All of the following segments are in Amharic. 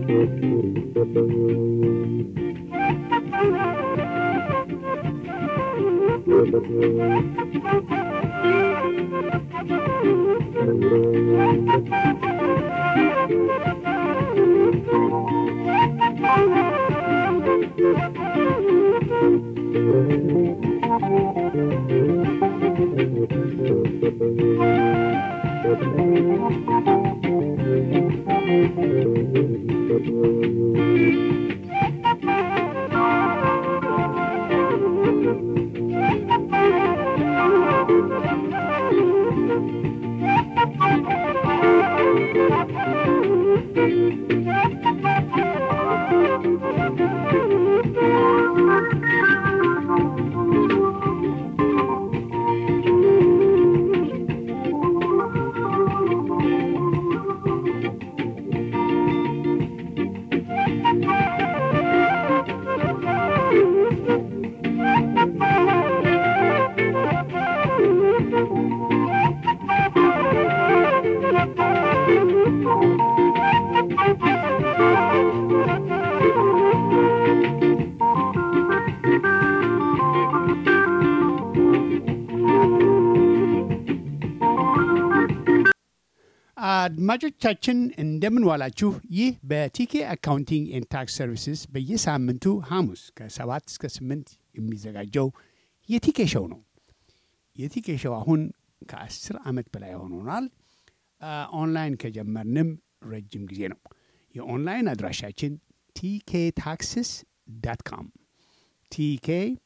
አድማጮቻችን እንደምን ዋላችሁ። ይህ በቲኬ አካውንቲንግ ኤንድ ታክስ ሰርቪስስ በየሳምንቱ ሐሙስ ከሰባት እስከ ስምንት የሚዘጋጀው የቲኬ ሸው ነው። የቲኬ ሸው አሁን ከአስር ዓመት በላይ ሆኖናል። ኦንላይን ከጀመርንም ረጅም ጊዜ ነው። የኦንላይን አድራሻችን ቲኬ ታክስስ ዳት ካም ቲኬ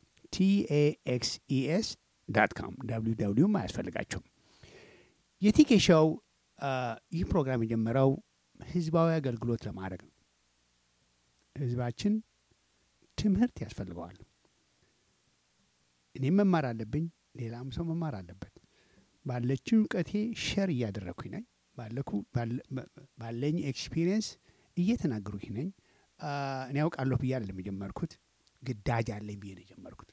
ቲኤኤክስኢኤስ ዳት ካም ደብሊው ደብሊውም አያስፈልጋቸውም። የቲኬ ሸው ይህ ፕሮግራም የጀመረው ህዝባዊ አገልግሎት ለማድረግ ነው። ህዝባችን ትምህርት ያስፈልገዋል። እኔም መማር አለብኝ፣ ሌላም ሰው መማር አለበት። ባለችው እውቀቴ ሸር እያደረግኩኝ ነኝ። ባለኝ ኤክስፒሪየንስ እየተናገሩኝ ነኝ። እኔ ያውቃለሁ ብዬ አይደለም የጀመርኩት፣ ግዳጅ አለኝ ብዬ ነው የጀመርኩት።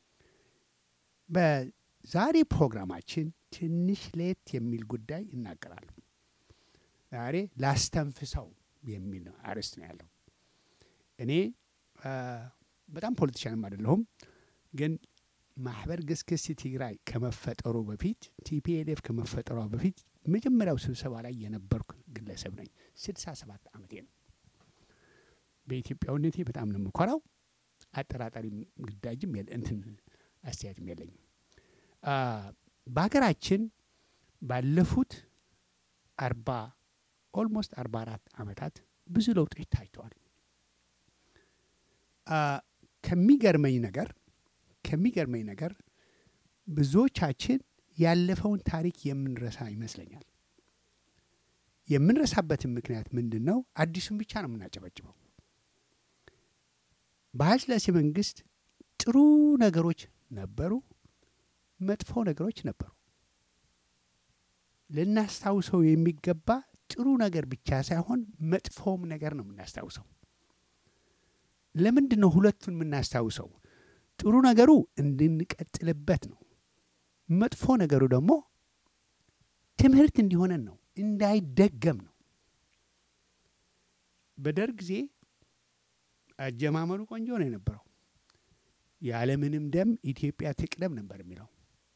በዛሬ ፕሮግራማችን ትንሽ ለየት የሚል ጉዳይ እናገራለሁ። ዛሬ ላስተንፍሰው የሚል አርዕስት ነው ያለው። እኔ በጣም ፖለቲሻንም አይደለሁም፣ ግን ማህበር ግስግስ ትግራይ ከመፈጠሩ በፊት ቲፒኤልኤፍ ከመፈጠሯ በፊት መጀመሪያው ስብሰባ ላይ የነበርኩ ግለሰብ ነኝ። ስድሳ ሰባት ዓመቴ ነው። በኢትዮጵያዊነቴ በጣም ነው የምኮራው። አጠራጣሪ ግዳጅም እንትን አስተያየትም የለኝም። በሀገራችን ባለፉት አርባ ኦልሞስት አርባ አራት ዓመታት ብዙ ለውጦች ታይተዋል። ከሚገርመኝ ነገር ከሚገርመኝ ነገር ብዙዎቻችን ያለፈውን ታሪክ የምንረሳ ይመስለኛል። የምንረሳበትን ምክንያት ምንድን ነው? አዲሱን ብቻ ነው የምናጨበጭበው። በኃይለ ሥላሴ መንግስት ጥሩ ነገሮች ነበሩ፣ መጥፎ ነገሮች ነበሩ። ልናስታውሰው የሚገባ ጥሩ ነገር ብቻ ሳይሆን መጥፎም ነገር ነው የምናስታውሰው። ለምንድን ነው ሁለቱን የምናስታውሰው? ጥሩ ነገሩ እንድንቀጥልበት ነው። መጥፎ ነገሩ ደግሞ ትምህርት እንዲሆነን ነው፣ እንዳይደገም ነው። በደርግ ጊዜ አጀማመሩ ቆንጆ ነው የነበረው። ያለምንም ደም ኢትዮጵያ ትቅደም ነበር የሚለው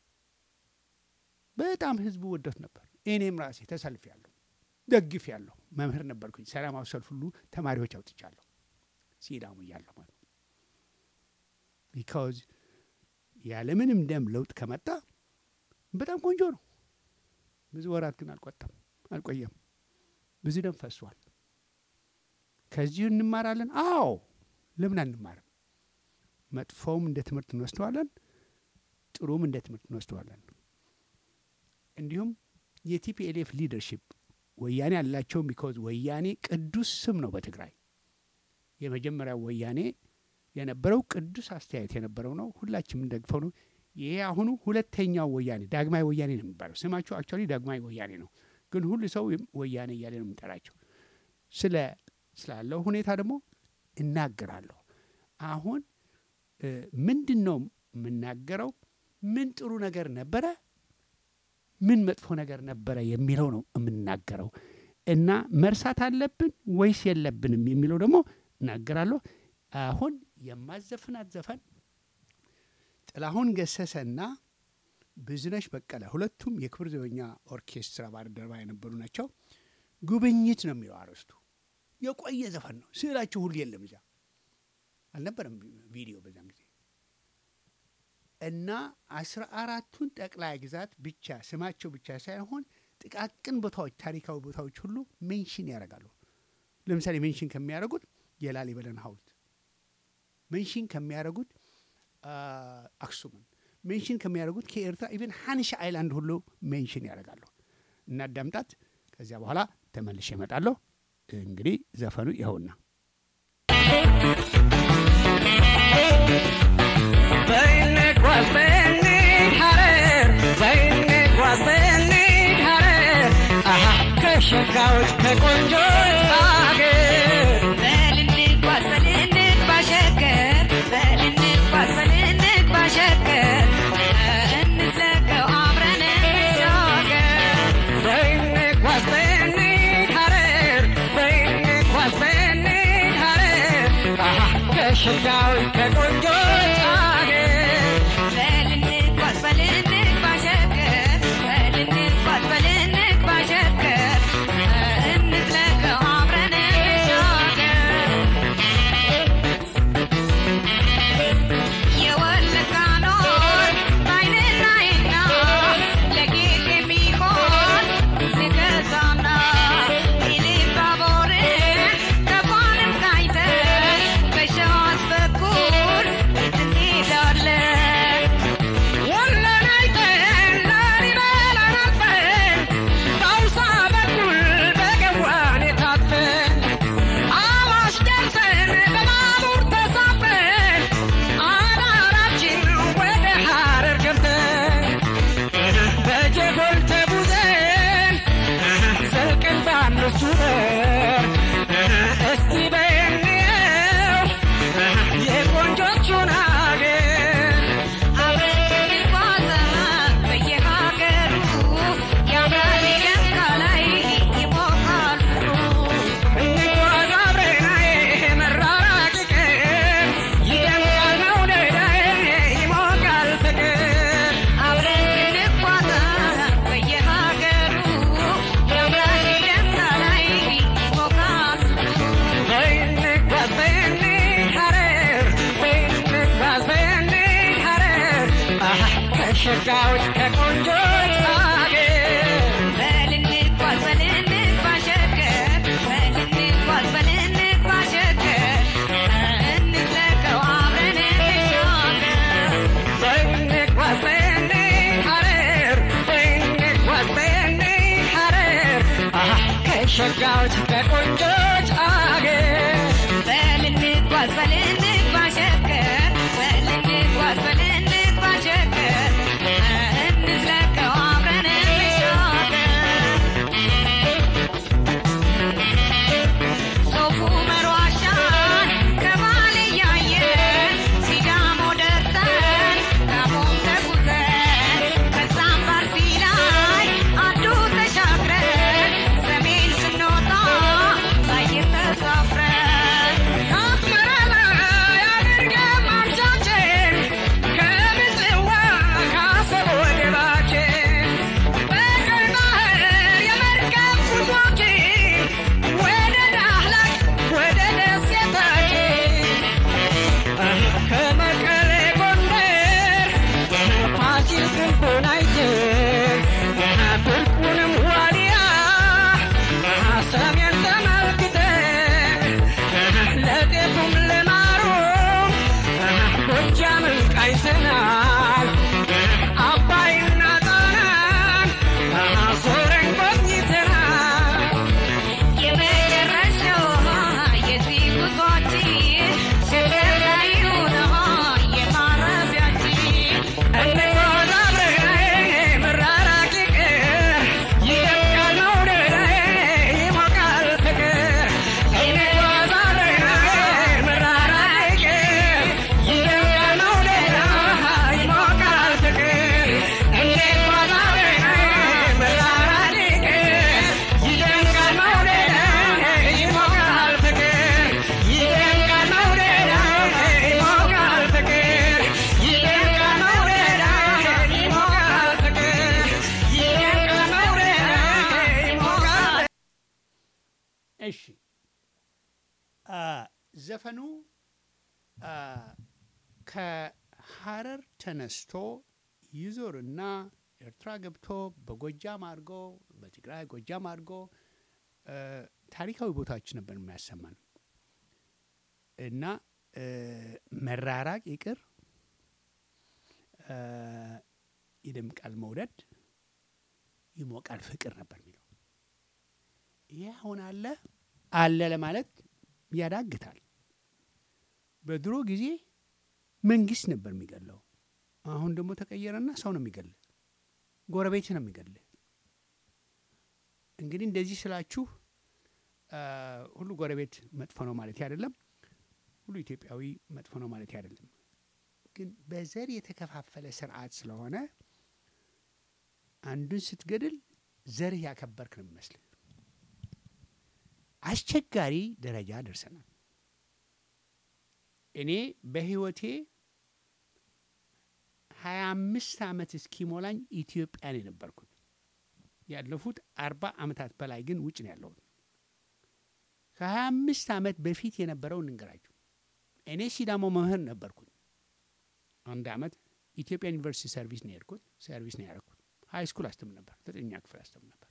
በጣም ህዝቡ ወዶት ነበር። እኔም ራሴ ተሰልፍ ያለሁ ደግፍ ያለሁ መምህር ነበርኩኝ። ሰላማዊ ሰልፍ ሁሉ ተማሪዎች አውጥቻለሁ ሲዳሙ እያለሁ ማለት ቢካዝ ያለምንም ደም ለውጥ ከመጣ በጣም ቆንጆ ነው። ብዙ ወራት ግን አልቆጠም አልቆየም። ብዙ ደም ፈሷል። ከዚሁ እንማራለን። አዎ ለምን አንማርም? መጥፎውም እንደ ትምህርት እንወስደዋለን፣ ጥሩም እንደ ትምህርት እንወስደዋለን። እንዲሁም የቲፒኤልኤፍ ሊደርሽፕ ወያኔ ያላቸውም ቢኮዝ ወያኔ ቅዱስ ስም ነው በትግራይ የመጀመሪያው ወያኔ የነበረው ቅዱስ አስተያየት የነበረው ነው። ሁላችንም የምንደግፈው ነው። ይሄ አሁኑ ሁለተኛው ወያኔ ዳግማዊ ወያኔ ነው የሚባለው። ስማቸው አክቹዋሊ ዳግማዊ ወያኔ ነው፣ ግን ሁሉ ሰው ወያኔ እያለ ነው የሚጠራቸው። ስለ ስላለው ሁኔታ ደግሞ እናገራለሁ። አሁን ምንድን ነው የምናገረው? ምን ጥሩ ነገር ነበረ፣ ምን መጥፎ ነገር ነበረ የሚለው ነው የምናገረው። እና መርሳት አለብን ወይስ የለብንም የሚለው ደግሞ እናገራለሁ። አሁን የማዘፍናት ዘፈን ጥላሁን ገሰሰና ብዙነሽ በቀለ ሁለቱም የክብር ዘበኛ ኦርኬስትራ ባልደረባ የነበሩ ናቸው። ጉብኝት ነው የሚለው አርዕስቱ። የቆየ ዘፈን ነው። ስዕላቸው ሁሉ የለም እዚያ አልነበረም ቪዲዮ በዛን ጊዜ እና አስራ አራቱን ጠቅላይ ግዛት ብቻ ስማቸው ብቻ ሳይሆን ጥቃቅን ቦታዎች፣ ታሪካዊ ቦታዎች ሁሉ ሜንሽን ያደርጋሉ። ለምሳሌ ሜንሽን ከሚያደርጉት የላሊበላን ሐውልት ሜንሽን ከሚያደርጉት አክሱምን ሜንሽን ከሚያደርጉት ከኤርትራ ኢቨን ሀኒሽ አይላንድ ሁሉ ሜንሽን ያደርጋሉ። እናዳምጣት። ከዚያ በኋላ ተመልሼ እመጣለሁ። እንግዲህ ዘፈኑ ይኸውና በይንጓዝ በይንድ ሐረር በይንጓዝ በይንድ ሐረር አሃ ከሸጋዎች ከቆንጆች አገር በልንጓዝ በልንግ ባሸገር በልንጓዝ በልንግ ባሸገር እንዝለቀው አብረን እንሻገር በይንጓዝ በይንድ ሐረር በይንጓዝ በይንድ ሐረር አሃ ከሸጋዎች ከቆንጆች አገር በልንጓዝ በልንግ ባሸገር በልንጓዝ በልንግ ባሸገር እንዝለቀው አብረን እንሻገር የወለቃኖር ባይንናይና ለጌጥ የሚሆን ንገዛና ኢሊባቦርን ከፋንም ታይተን በሸዋስ በኩል እንሄዳለን። ወሎን አይተን ላሊበላን አልፈን በአውሳ በኩል በገዋኔ ታጥፈን አዋሽ ደርሰን በባቡር ተሳፍረን አዳራችን ወደ ሐረር ገብተን በጀጎል ተጉዘን ዘልቀን በአምስቱ በር እስቲ በየንየው የቆንጆቹን አገር አብረን እንጓዛለን በየሀገሩ ያምራል የለካ ላይ ይሞቃል ፍቅሩ እንጓዝ አብረናዬ መራራቅ ቀን ይደምቃል መውደዳዬ ይሞቃል ፍቅር አብረን እንጓዛለን በየሀገሩ ያምራል የለካ ላይ ይሞቃል ፍቅሩ በይንጓዝ በይንድ ሐረር በይንጓዝ በይንድ ሐረር አሃ ከሸጋዎች ከቆንጆች አገር በልንጓዝ በልንግ ባሸገር በልንጓዝ በልንግ ባሸገር እንዝለቀው አብረን እንሻገር በይንጓዝ በይንድ ሐረር በይንጓዝ በይንድ ሐረር አሃ ከሸጋዎች ከቆንጆች አገር በልንጓዝ በልንግ ባሸገር በልንጓዝ በልንግ ባሸገር እንዝለቀው አብረን እንሻገር ሶፉ መሯሻን ከባሌ እያየን ሲዳሞ ደርሰን ጋሞም ተጉዘን ከዛም ባርሲ ላይ አዱ ተሻግረን ሰሜን ስንወጣ ባየር ተሳፍረን አስመራ ላይ አድርገን ማምሻችን ከምጽዋ ከአሰብ ወደባችን በቀይ ባህር የመርከብ ጉዟችን ወደ ዳህላክ ወደ ደሴታችን ከመቀሌ ጎንደር ፋሲል ግንቡን አይተን ብርቁንም ዋልያ ሰሜን ተመልክተን ለጤፉም ለማሩም ጎጃምን ቃኝተናል አባይና ጣናን ዞረን ጎብኝተናል የመጨረሻው የዚህ ጉዟችን ሸገር ላይ ነው የማረፊያችን እንጓዝ አብረን መራራቅ ይቅር ይደምቃል መውደዳዬ ይሞቃል እሺ አ፣ ዘፈኑ አ፣ ከሀረር ተነስቶ ይዞርና ኤርትራ ገብቶ በጎጃም አድርጎ በትግራይ ጎጃም አድርጎ አ፣ ታሪካዊ ቦታዎች ነበር የሚያሰማን እና አ፣ መራራቅ ይቅር አ፣ ይደምቃል መውደድ ይሞቃል ፍቅር ነበር የሚለው። ይህ አሁን አለ አለ ለማለት ያዳግታል። በድሮ ጊዜ መንግስት ነበር የሚገለው። አሁን ደግሞ ተቀየረና ሰው ነው የሚገል፣ ጎረቤት ነው የሚገል። እንግዲህ እንደዚህ ስላችሁ አ፣ ሁሉ ጎረቤት መጥፎ ነው ማለት አይደለም። ሁሉ ኢትዮጵያዊ መጥፎ ነው ማለት አይደለም። ግን በዘር የተከፋፈለ ስርዓት ስለሆነ አንዱን ስትገድል ዘርህ ያከበርክ ነው የሚመስልህ። አስቸጋሪ ደረጃ ደርሰናል። እኔ በህይወቴ ሀያ አምስት ዓመት እስኪሞላኝ ኢትዮጵያን የነበርኩት ያለፉት አርባ ዓመታት በላይ ግን ውጭ ነው ያለሁት። ከሀያ አምስት ዓመት በፊት የነበረውን እንገራችሁ። እኔ ሲዳሞ መምህር ነበርኩኝ። አንድ ዓመት ኢትዮጵያ ዩኒቨርሲቲ ሰርቪስ ነው የሄድኩት። ሰርቪስ ነው ያደረኩት። ሀይ ስኩል አስተምር ነበር። ዘጠኛ ክፍል አስተምር ነበር።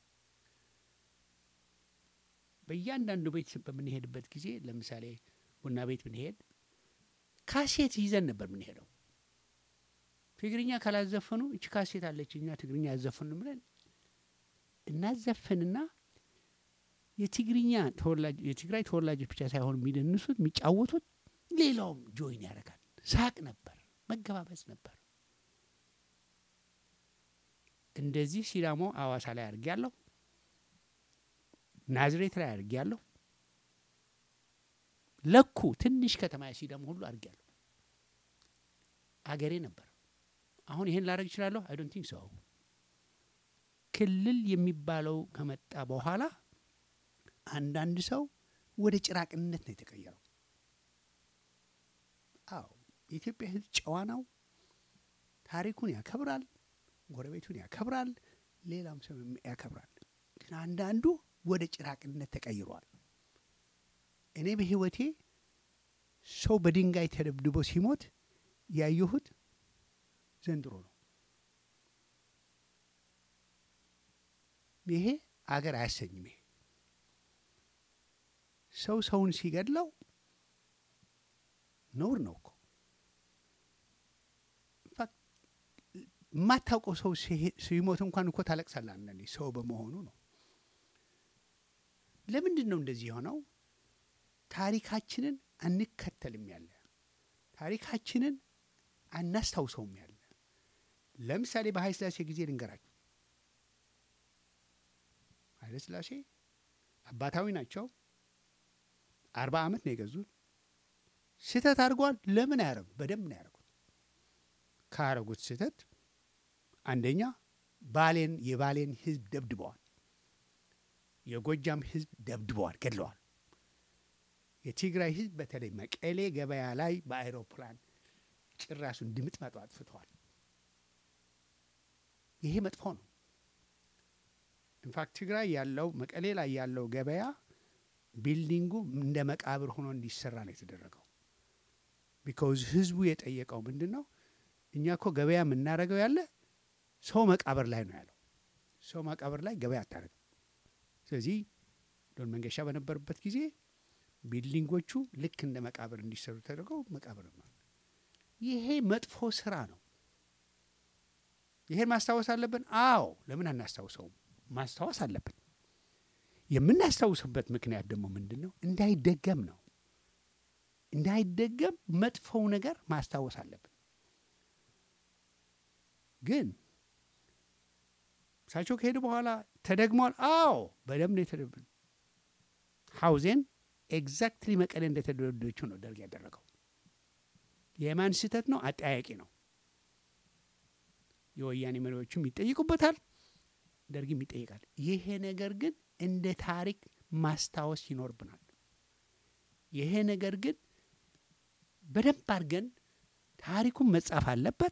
በእያንዳንዱ ቤት በምንሄድበት ጊዜ ለምሳሌ ቡና ቤት ብንሄድ ካሴት ይዘን ነበር የምንሄደው። ትግርኛ ካላዘፈኑ እች ካሴት አለች እኛ ትግርኛ ያዘፍኑ ብለን እናዘፍንና የትግርኛ ተወላጅ የትግራይ ተወላጆች ብቻ ሳይሆኑ የሚደንሱት የሚጫወቱት ሌላውም ጆይን ያደርጋል። ሳቅ ነበር፣ መገባበዝ ነበር። እንደዚህ ሲዳሞ አዋሳ ላይ አድርጌያለሁ። ናዝሬት ላይ አድርጌያለሁ። ለኩ ትንሽ ከተማ ሲዳሞ ሁሉ አድርጌያለሁ። አገሬ ነበር። አሁን ይሄን ላደርግ እችላለሁ? አይ ዶንት ቲንክ ሶ። ክልል የሚባለው ከመጣ በኋላ አንዳንድ ሰው ወደ ጭራቅነት ነው የተቀየረው። አዎ የኢትዮጵያ ሕዝብ ጨዋ ነው። ታሪኩን ያከብራል፣ ጎረቤቱን ያከብራል፣ ሌላም ሰው ያከብራል። ግን አንዳንዱ ወደ ጭራቅነት ተቀይሯል። እኔ በሕይወቴ ሰው በድንጋይ ተደብድቦ ሲሞት ያየሁት ዘንድሮ ነው። ይሄ አገር አያሰኝም። ይሄ ሰው ሰውን ሲገድለው ነውር ነው እኮ። ኢንፋክት የማታውቀው ሰው ሲሄ- ሲሞት እንኳን እኮ ታለቅሳለህ አንዳንዴ ሰው በመሆኑ ነው። ለምንድን ነው እንደዚህ የሆነው? ታሪካችንን አንከተልም ያለ ታሪካችንን አናስታውሰውም ያለ። ለምሳሌ በኃይለ ሥላሴ ጊዜ ልንገራችሁ። ኃይለ ሥላሴ አባታዊ ናቸው። አርባ ዓመት ነው የገዙት። ስህተት አድርገዋል። ለምን አያረጉት? በደንብ ነው ያደረጉት። ካረጉት ስህተት አንደኛ ባሌን የባሌን ሕዝብ ደብድበዋል። የጎጃም ሕዝብ ደብድበዋል፣ ገድለዋል። የትግራይ ሕዝብ በተለይ መቀሌ ገበያ ላይ በአይሮፕላን ጭራሱን ድምጥማጡ አጥፍተዋል። ይሄ መጥፎ ነው። ኢንፋክት ትግራይ ያለው መቀሌ ላይ ያለው ገበያ ቢልዲንጉ እንደ መቃብር ሆኖ እንዲሰራ ነው የተደረገው። ቢካውዝ ህዝቡ የጠየቀው ምንድን ነው? እኛ እኮ ገበያ የምናደርገው ያለ ሰው መቃብር ላይ ነው ያለው። ሰው መቃብር ላይ ገበያ አታደርግም። ስለዚህ ዶን መንገሻ በነበሩበት ጊዜ ቢልዲንጎቹ ልክ እንደ መቃብር እንዲሰሩ ተደርገው መቃብር ነው። ይሄ መጥፎ ስራ ነው። ይሄን ማስታወስ አለብን። አዎ፣ ለምን አናስታውሰውም? ማስታወስ አለብን። የምናስታውስበት ምክንያት ደግሞ ምንድን ነው? እንዳይደገም ነው። እንዳይደገም መጥፎው ነገር ማስታወስ አለብን። ግን እሳቸው ከሄዱ በኋላ ተደግሟል። አዎ በደንብ ነው የተደብ ሀውዜን ኤግዛክትሊ መቀሌ እንደተደረደችው ነው ደርግ ያደረገው። የማን ስህተት ነው? አጠያቂ ነው። የወያኔ መሪዎችም ይጠይቁበታል፣ ደርግም ይጠይቃል። ይሄ ነገር ግን እንደ ታሪክ ማስታወስ ይኖርብናል። ይሄ ነገር ግን በደንብ አድርገን ታሪኩን መጻፍ አለበት።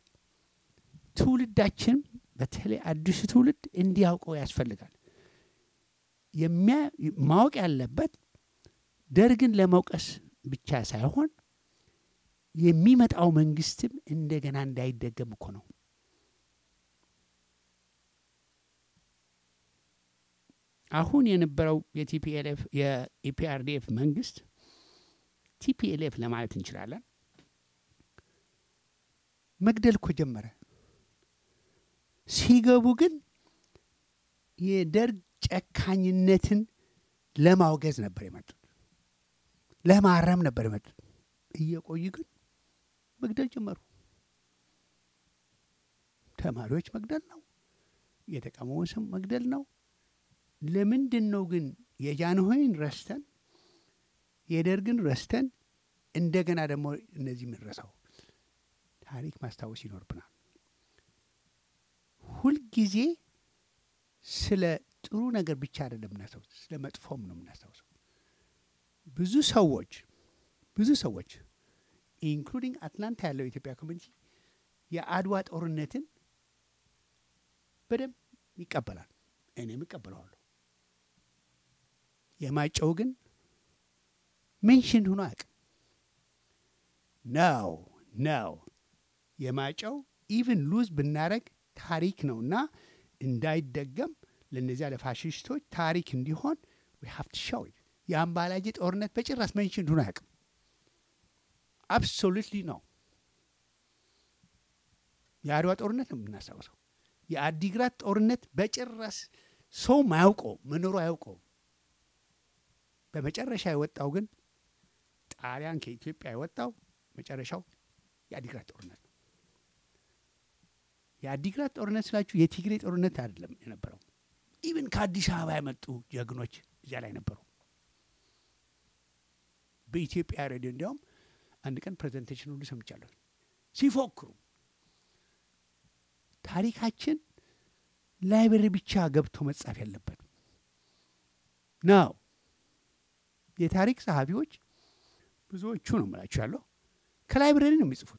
ትውልዳችን በተለይ አዲሱ ትውልድ እንዲያውቀው ያስፈልጋል። የሚያ- ማወቅ ያለበት ደርግን ለመውቀስ ብቻ ሳይሆን የሚመጣው መንግስትም እንደገና እንዳይደገም እኮ ነው። አሁን የነበረው የቲፒኤልኤፍ የኢፒአርዲኤፍ መንግስት ቲፒኤልኤፍ ለማለት እንችላለን መግደል እኮ ጀመረ። ሲገቡ ግን የደርግ ጨካኝነትን ለማውገዝ ነበር የመጡት፣ ለማረም ነበር የመጡት። እየቆዩ ግን መግደል ጀመሩ። ተማሪዎች መግደል ነው፣ የተቃውሞውን ሰው መግደል ነው። ለምንድን ነው ግን የጃንሆይን ረስተን የደርግን ረስተን እንደገና ደግሞ እነዚህ የምንረሳው? ታሪክ ማስታወስ ይኖርብናል። ሁልጊዜ ስለ ጥሩ ነገር ብቻ አይደለም የምናስታውስ፣ ስለ መጥፎም ነው የምናስታውሰው። ብዙ ሰዎች ብዙ ሰዎች ኢንክሉዲንግ አትላንታ ያለው የኢትዮጵያ ኮሚኒቲ የአድዋ ጦርነትን በደንብ ይቀበላል። እኔም እቀበለዋለሁ። የማጨው ግን ሜንሽን ሆኖ አያውቅም። ነው ነው የማጨው ኢቭን ሉዝ ብናረግ ታሪክ ነው እና እንዳይደገም ለእነዚያ ለፋሽስቶች ታሪክ እንዲሆን ዊ ሃቭ ቱ ሾው ኢት። የአምባላጄ ጦርነት በጭራሽ ሜንሽን ሆኖ አያውቅም። አብሶሉትሊ ነው። የአድዋ ጦርነት ነው የምናስታውሰው። የአዲግራት ጦርነት በጭራሽ ሰው አያውቀው መኖሩ አያውቀው። በመጨረሻ የወጣው ግን ጣሊያን ከኢትዮጵያ የወጣው መጨረሻው የአዲግራት ጦርነት ነው። የአዲግራት ጦርነት ስላችሁ የትግሬ ጦርነት አይደለም የነበረው። ኢቭን ከአዲስ አበባ የመጡ ጀግኖች እዚያ ላይ ነበሩ። በኢትዮጵያ ሬዲዮ እንዲያውም አንድ ቀን ፕሬዘንቴሽን ሁሉ ሰምቻለሁ ሲፎክሩ ታሪካችን ላይብረሪ ብቻ ገብቶ መጻፍ ያለበት ነው። የታሪክ ጸሐፊዎች ብዙዎቹ ነው የምላችሁ ያለው ከላይብረሪ ነው የሚጽፉት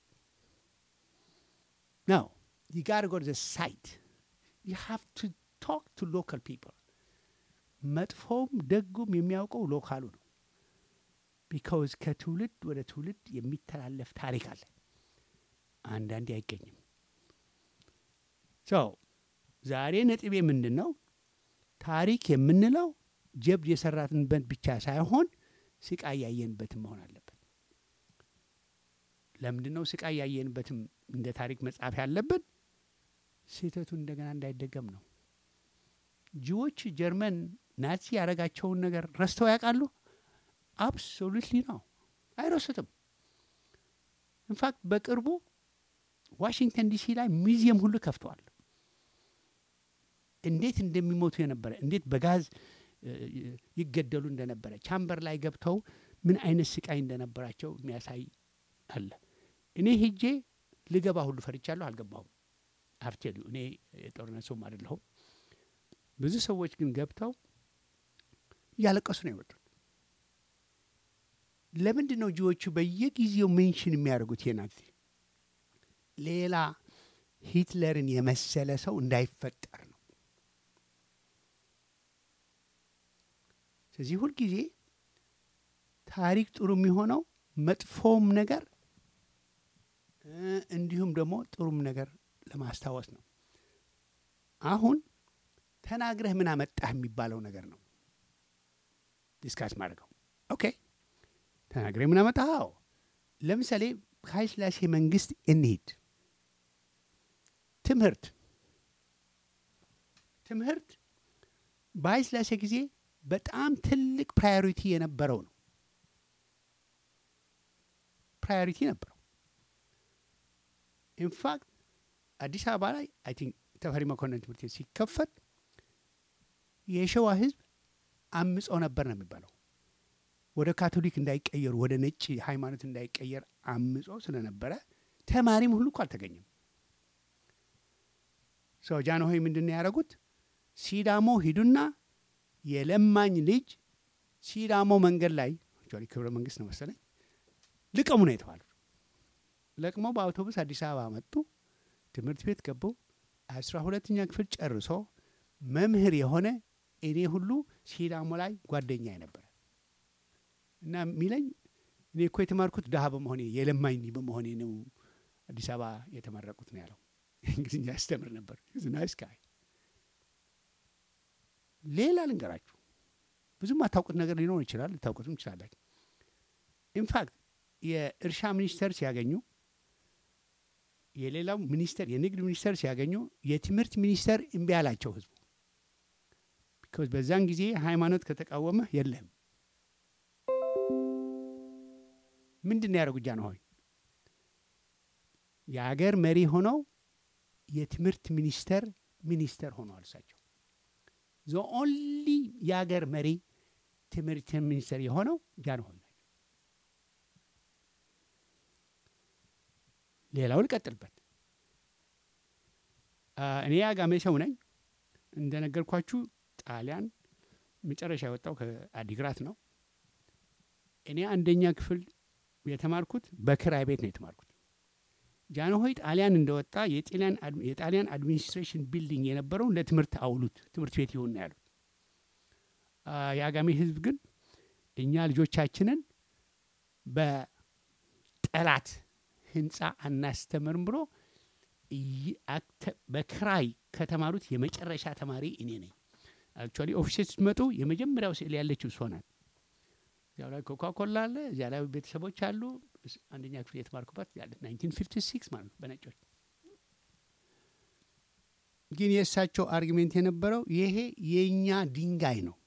ነው። ዩ ጋር ጎ ዘ ሳይት ዩ ሃቭ ቱ ቶክ ቱ ሎካል ፒፕል። መጥፎም ደጉም የሚያውቀው ሎካሉ ነው። ቢካውዝ ከትውልድ ወደ ትውልድ የሚተላለፍ ታሪክ አለ። አንዳንዴ አይገኝም። ሶ ዛሬ ነጥቤ ምንድን ነው? ታሪክ የምንለው ጀብድ የሰራንበት ብቻ ሳይሆን ስቃይ ያየንበትም መሆን አለበት። ለምንድን ነው ስቃይ ያየንበትም እንደ ታሪክ መጻፍ ያለብን? ስህተቱ እንደገና እንዳይደገም ነው። ጅዎች ጀርመን ናዚ ያደረጋቸውን ነገር ረስተው ያውቃሉ? አብሶሉትሊ ነው፣ አይረሱትም። ኢንፋክት በቅርቡ ዋሽንግተን ዲሲ ላይ ሚዚየም ሁሉ ከፍተዋል። እንዴት እንደሚሞቱ የነበረ እንዴት በጋዝ እ, ይገደሉ እንደነበረ ቻምበር ላይ ገብተው ምን አይነት ስቃይ እንደነበራቸው የሚያሳይ አለ። እኔ ሄጄ ልገባ ሁሉ ፈርቻለሁ፣ አልገባሁም። አርቴሉ እኔ የጦርነት ሰውም አይደለሁም። ብዙ ሰዎች ግን ገብተው እያለቀሱ ነው የወጡት። ለምንድን ነው ጂዎቹ በየጊዜው ሜንሽን የሚያደርጉት የናዚ ሌላ ሂትለርን የመሰለ ሰው እንዳይፈጠር ነው። ስለዚህ ሁልጊዜ ታሪክ ጥሩ የሚሆነው መጥፎም ነገር እ እንዲሁም ደግሞ ጥሩም ነገር ለማስታወስ ነው። አሁን ተናግረህ ምን አመጣህ የሚባለው ነገር ነው ዲስካስ ማድረገው። ኦኬ ተናግረህ ምን አመጣህ? አዎ ለምሳሌ ከኃይለ ሥላሴ መንግስት እንሂድ። ትምህርት ትምህርት በኃይለ ሥላሴ ጊዜ በጣም ትልቅ ፕራዮሪቲ የነበረው ነው። ፕራዮሪቲ ነበረው። ኢንፋክት አዲስ አበባ ላይ አይ ቲንክ ተፈሪ መኮንን ትምህርት ቤት ሲከፈት የሸዋ ህዝብ አምጾ ነበር ነው የሚባለው። ወደ ካቶሊክ እንዳይቀየሩ ወደ ነጭ ሃይማኖት እንዳይቀየር አምጾ ስለነበረ ተማሪም ሁሉ እኮ አልተገኘም። ሰው ጃንሆይ ምንድን ነው ያደረጉት? ሲዳሞ ሂዱና የለማኝ ልጅ ሲዳሞ መንገድ ላይ አክቹዋሊ ክብረ መንግስት ነው መሰለኝ ልቀሙ ነው የተባሉት። ለቅመው በአውቶቡስ አዲስ አበባ መጡ። ትምህርት ቤት ገቡ። አስራ ሁለተኛ ክፍል ጨርሶ መምህር የሆነ እኔ ሁሉ ሲዳሞ ላይ ጓደኛ ነበረ እና የሚለኝ እኔ እኮ የተማርኩት ድሀ በመሆኔ የለማኝ በመሆኔ ነው አዲስ አበባ የተመረቁት ነው ያለው። እንግሊዝኛ ያስተምር ነበር። ናይስ ጋይ። ሌላ ልንገራችሁ፣ ብዙም አታውቁት ነገር ሊኖር ይችላል፣ ልታውቁትም ይችላላችሁ። ኢንፋክት የእርሻ ሚኒስቴር ሲያገኙ የሌላው ሚኒስቴር የንግድ ሚኒስቴር ሲያገኙ የትምህርት ሚኒስቴር እምቢ አላቸው ህዝቡ። ቢኮዝ በዛን ጊዜ ሃይማኖት ከተቃወመ የለህም። ምንድን ነው ያደረጉ ጃንሆይ? የአገር መሪ ሆነው የትምህርት ሚኒስቴር ሚኒስቴር ሆነዋል እሳቸው። ዘ ኦንሊ የአገር መሪ ትምህርት ሚኒስቴር የሆነው ጃንሆይ ናቸው። ሌላው ልቀጥልበት። እኔ የአጋሜ ሰው ነኝ። እንደነገርኳችሁ ጣሊያን መጨረሻ የወጣው ከአዲግራት ነው። እኔ አንደኛ ክፍል የተማርኩት በክራይ ቤት ነው የተማርኩት። ጃንሆይ ጣሊያን እንደወጣ የጣሊያን አድሚኒስትሬሽን ቢልዲንግ የነበረውን ለትምህርት አውሉት፣ ትምህርት ቤት ይሁን ነው ያሉት። የአጋሜ ህዝብ ግን እኛ ልጆቻችንን በጠላት ህንፃ አናስተምርም ብሎ በክራይ ከተማሩት የመጨረሻ ተማሪ እኔ ነኝ። አክቹዋሊ ኦፊሴት ስትመጡ የመጀመሪያው ስዕል ያለችው እሷ ናት። እዚያው ላይ ኮካኮላ አለ፣ እዚያ ላይ ቤተሰቦች አሉ። አንደኛ ክፍል የተማርኩባት ያለ 1956 ማለት ነው በነጮች። ግን የእሳቸው አርጊሜንት የነበረው ይሄ የእኛ ድንጋይ ነው፣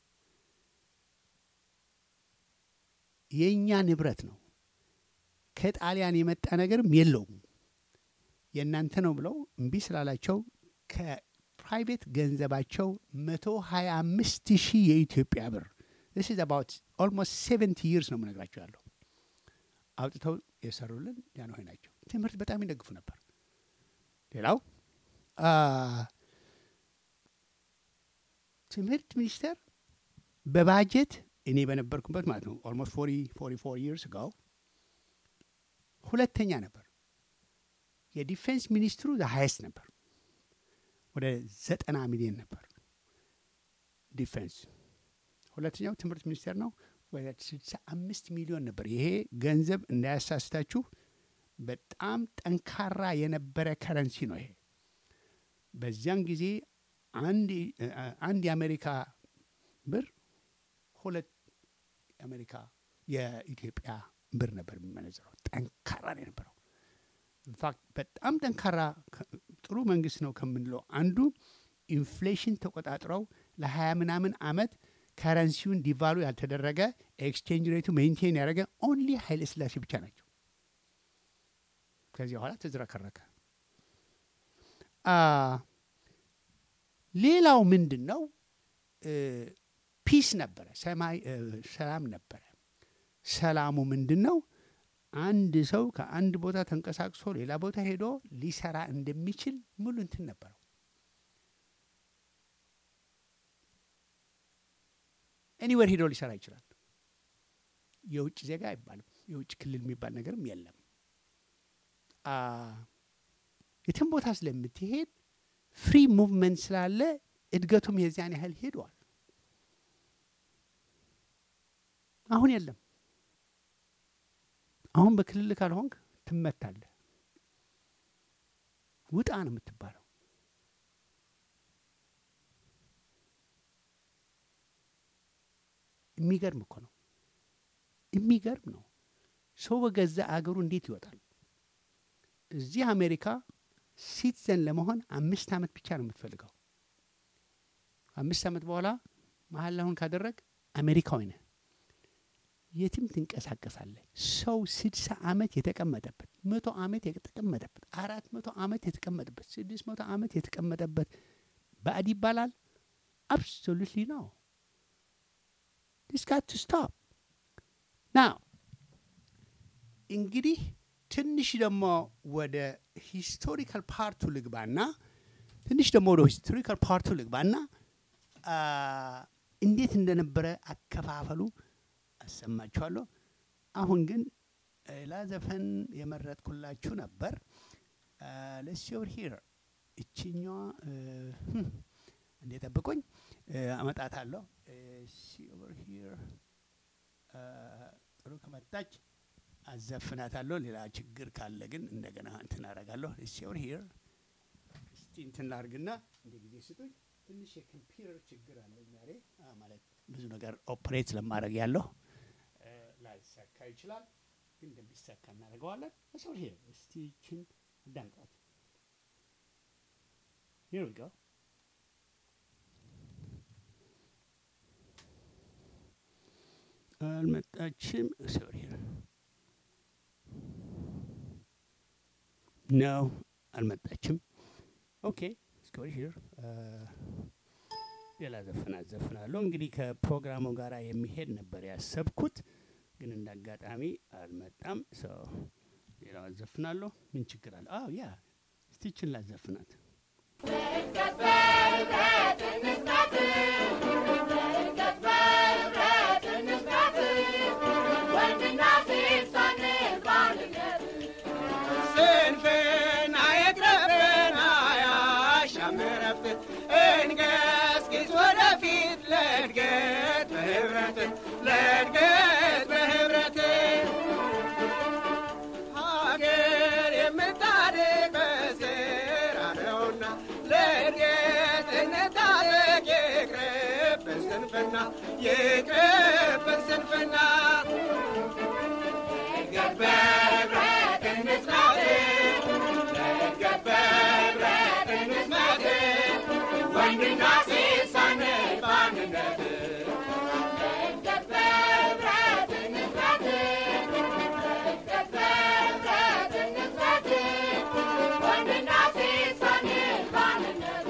የእኛ ንብረት ነው፣ ከጣሊያን የመጣ ነገርም የለውም የእናንተ ነው ብለው እምቢ ስላላቸው ከፕራይቬት ገንዘባቸው መቶ ሀያ አምስት ሺህ የኢትዮጵያ ብር ስ አባውት ኦልሞስት ሴቨንቲ ይርስ ነው የምነግራቸው ያለው አውጥተው የሰሩልን ጃንሆይ ናቸው። ትምህርት በጣም ይደግፉ ነበር። ሌላው ትምህርት ሚኒስቴር በባጀት እኔ በነበርኩበት ማለት ነው ኦልሞስት ፎርቲ ፎርቲ ፎር ይርስ ጋው ሁለተኛ ነበር። የዲፌንስ ሚኒስትሩ ሀይስት ነበር። ወደ ዘጠና ሚሊዮን ነበር ዲፌንስ። ሁለተኛው ትምህርት ሚኒስቴር ነው። ወደ ስልሳ አምስት ሚሊዮን ነበር። ይሄ ገንዘብ እንዳያሳስታችሁ በጣም ጠንካራ የነበረ ከረንሲ ነው። ይሄ በዚያን ጊዜ አንድ የአሜሪካ ብር ሁለት የአሜሪካ የኢትዮጵያ ብር ነበር የሚመነዘረው። ጠንካራ ነው የነበረው። ኢንፋክት በጣም ጠንካራ ጥሩ መንግስት ነው ከምንለው አንዱ ኢንፍሌሽን ተቆጣጥረው ለሀያ ምናምን አመት ከረንሲውን ዲቫሉ ያልተደረገ ኤክስቼንጅ ሬቱ ሜንቴን ያደረገ ኦንሊ ኃይለ ስላሴ ብቻ ናቸው። ከዚህ በኋላ ተዝረከረከ። ሌላው ምንድን ነው? ፒስ ነበረ፣ ሰማይ ሰላም ነበረ። ሰላሙ ምንድን ነው? አንድ ሰው ከአንድ ቦታ ተንቀሳቅሶ ሌላ ቦታ ሄዶ ሊሰራ እንደሚችል ሙሉ እንትን ነበረው። ኤኒዌር ሄዶ ሊሰራ ይችላል። የውጭ ዜጋ አይባልም። የውጭ ክልል የሚባል ነገርም የለም። የትም ቦታ ስለምትሄድ ፍሪ ሙቭመንት ስላለ እድገቱም የዚያን ያህል ሄዷል። አሁን የለም። አሁን በክልል ካልሆንክ ትመታለህ። ውጣ ነው የምትባለው። የሚገርም እኮ ነው። የሚገርም ነው። ሰው በገዛ አገሩ እንዴት ይወጣል? እዚህ አሜሪካ ሲቲዘን ለመሆን አምስት ዓመት ብቻ ነው የምትፈልገው። አምስት ዓመት በኋላ መሀል ላሁን ካደረግ አሜሪካዊ ነህ። የትም ትንቀሳቀሳለህ። ሰው ስድሳ ዓመት የተቀመጠበት መቶ ዓመት የተቀመጠበት አራት መቶ ዓመት የተቀመጠበት ስድስት መቶ ዓመት የተቀመጠበት ባዕድ ይባላል? አብሶሉትሊ ነው። ዲስ ጋት ቱ ስቶፕ ናው። እንግዲህ ትንሽ ደግሞ ወደ ሂስቶሪካል ፓርቱ ልግባና ትንሽ ደግሞ ወደ ሂስቶሪካል ፓርቱ ልግባና እንዴት እንደነበረ አከፋፈሉ አሰማችኋለሁ። አሁን ግን ሌላ ዘፈን የመረጥኩላችሁ ነበር። ለስ ኦቨር ሂር እችኛዋ እንዴ ጠብቆኝ አመጣታለሁ። ኦቨር ሂር ጥሩ ከመጣች አዘፍናታለሁ። ሌላ ችግር ካለ ግን እንደገና እንትን አደርጋለሁ። ኦቨር ሂር እስቲ እንትን ላርግና እንደ ጊዜ ስጡኝ። ትንሽ የኮምፒውተር ችግር አለኝ ዛሬ አ፣ ማለት ብዙ ነገር ኦፕሬት ስለማድረግ ያለሁ እ፣ ላይሳካ ይችላል፣ ግን እንደሚሳካ እናደርገዋለን። ኦቨር ሂር እስቲ ይችን አዳምጧት። Here we go. አልመጣችም። ሶሪ ነው አልመጣችም። ኦኬ ስኮሪ ሂር ሌላ ዘፈን አዘፍናለሁ። እንግዲህ ከፕሮግራሙ ጋር የሚሄድ ነበር ያሰብኩት፣ ግን እንደ አጋጣሚ አልመጣም። ሰው ሌላው አዘፍናለሁ። ምን ችግር አለ? አዎ ያ ስቲችን ላዘፍናት ስንፍና ይቅረብን አያሻምረብን እንገስግስ ወደፊት ለእድገት በህብረት ለእድገት በህብረት ሀገር የምታድግ በስራ ነውና ለእድገት እንታደግ ይቅርብን ስንፍና ይቅርብን ስንፍና እድገት በህብረት እንስራት ለእድገት በህብረት እንስራት ወንድና ሴት ሳንል በአንድነት ለእድገት በህብረት እንስራት ለእድገት በህብረት እንስራት ወንድና ሴት ሳንል በአንድነት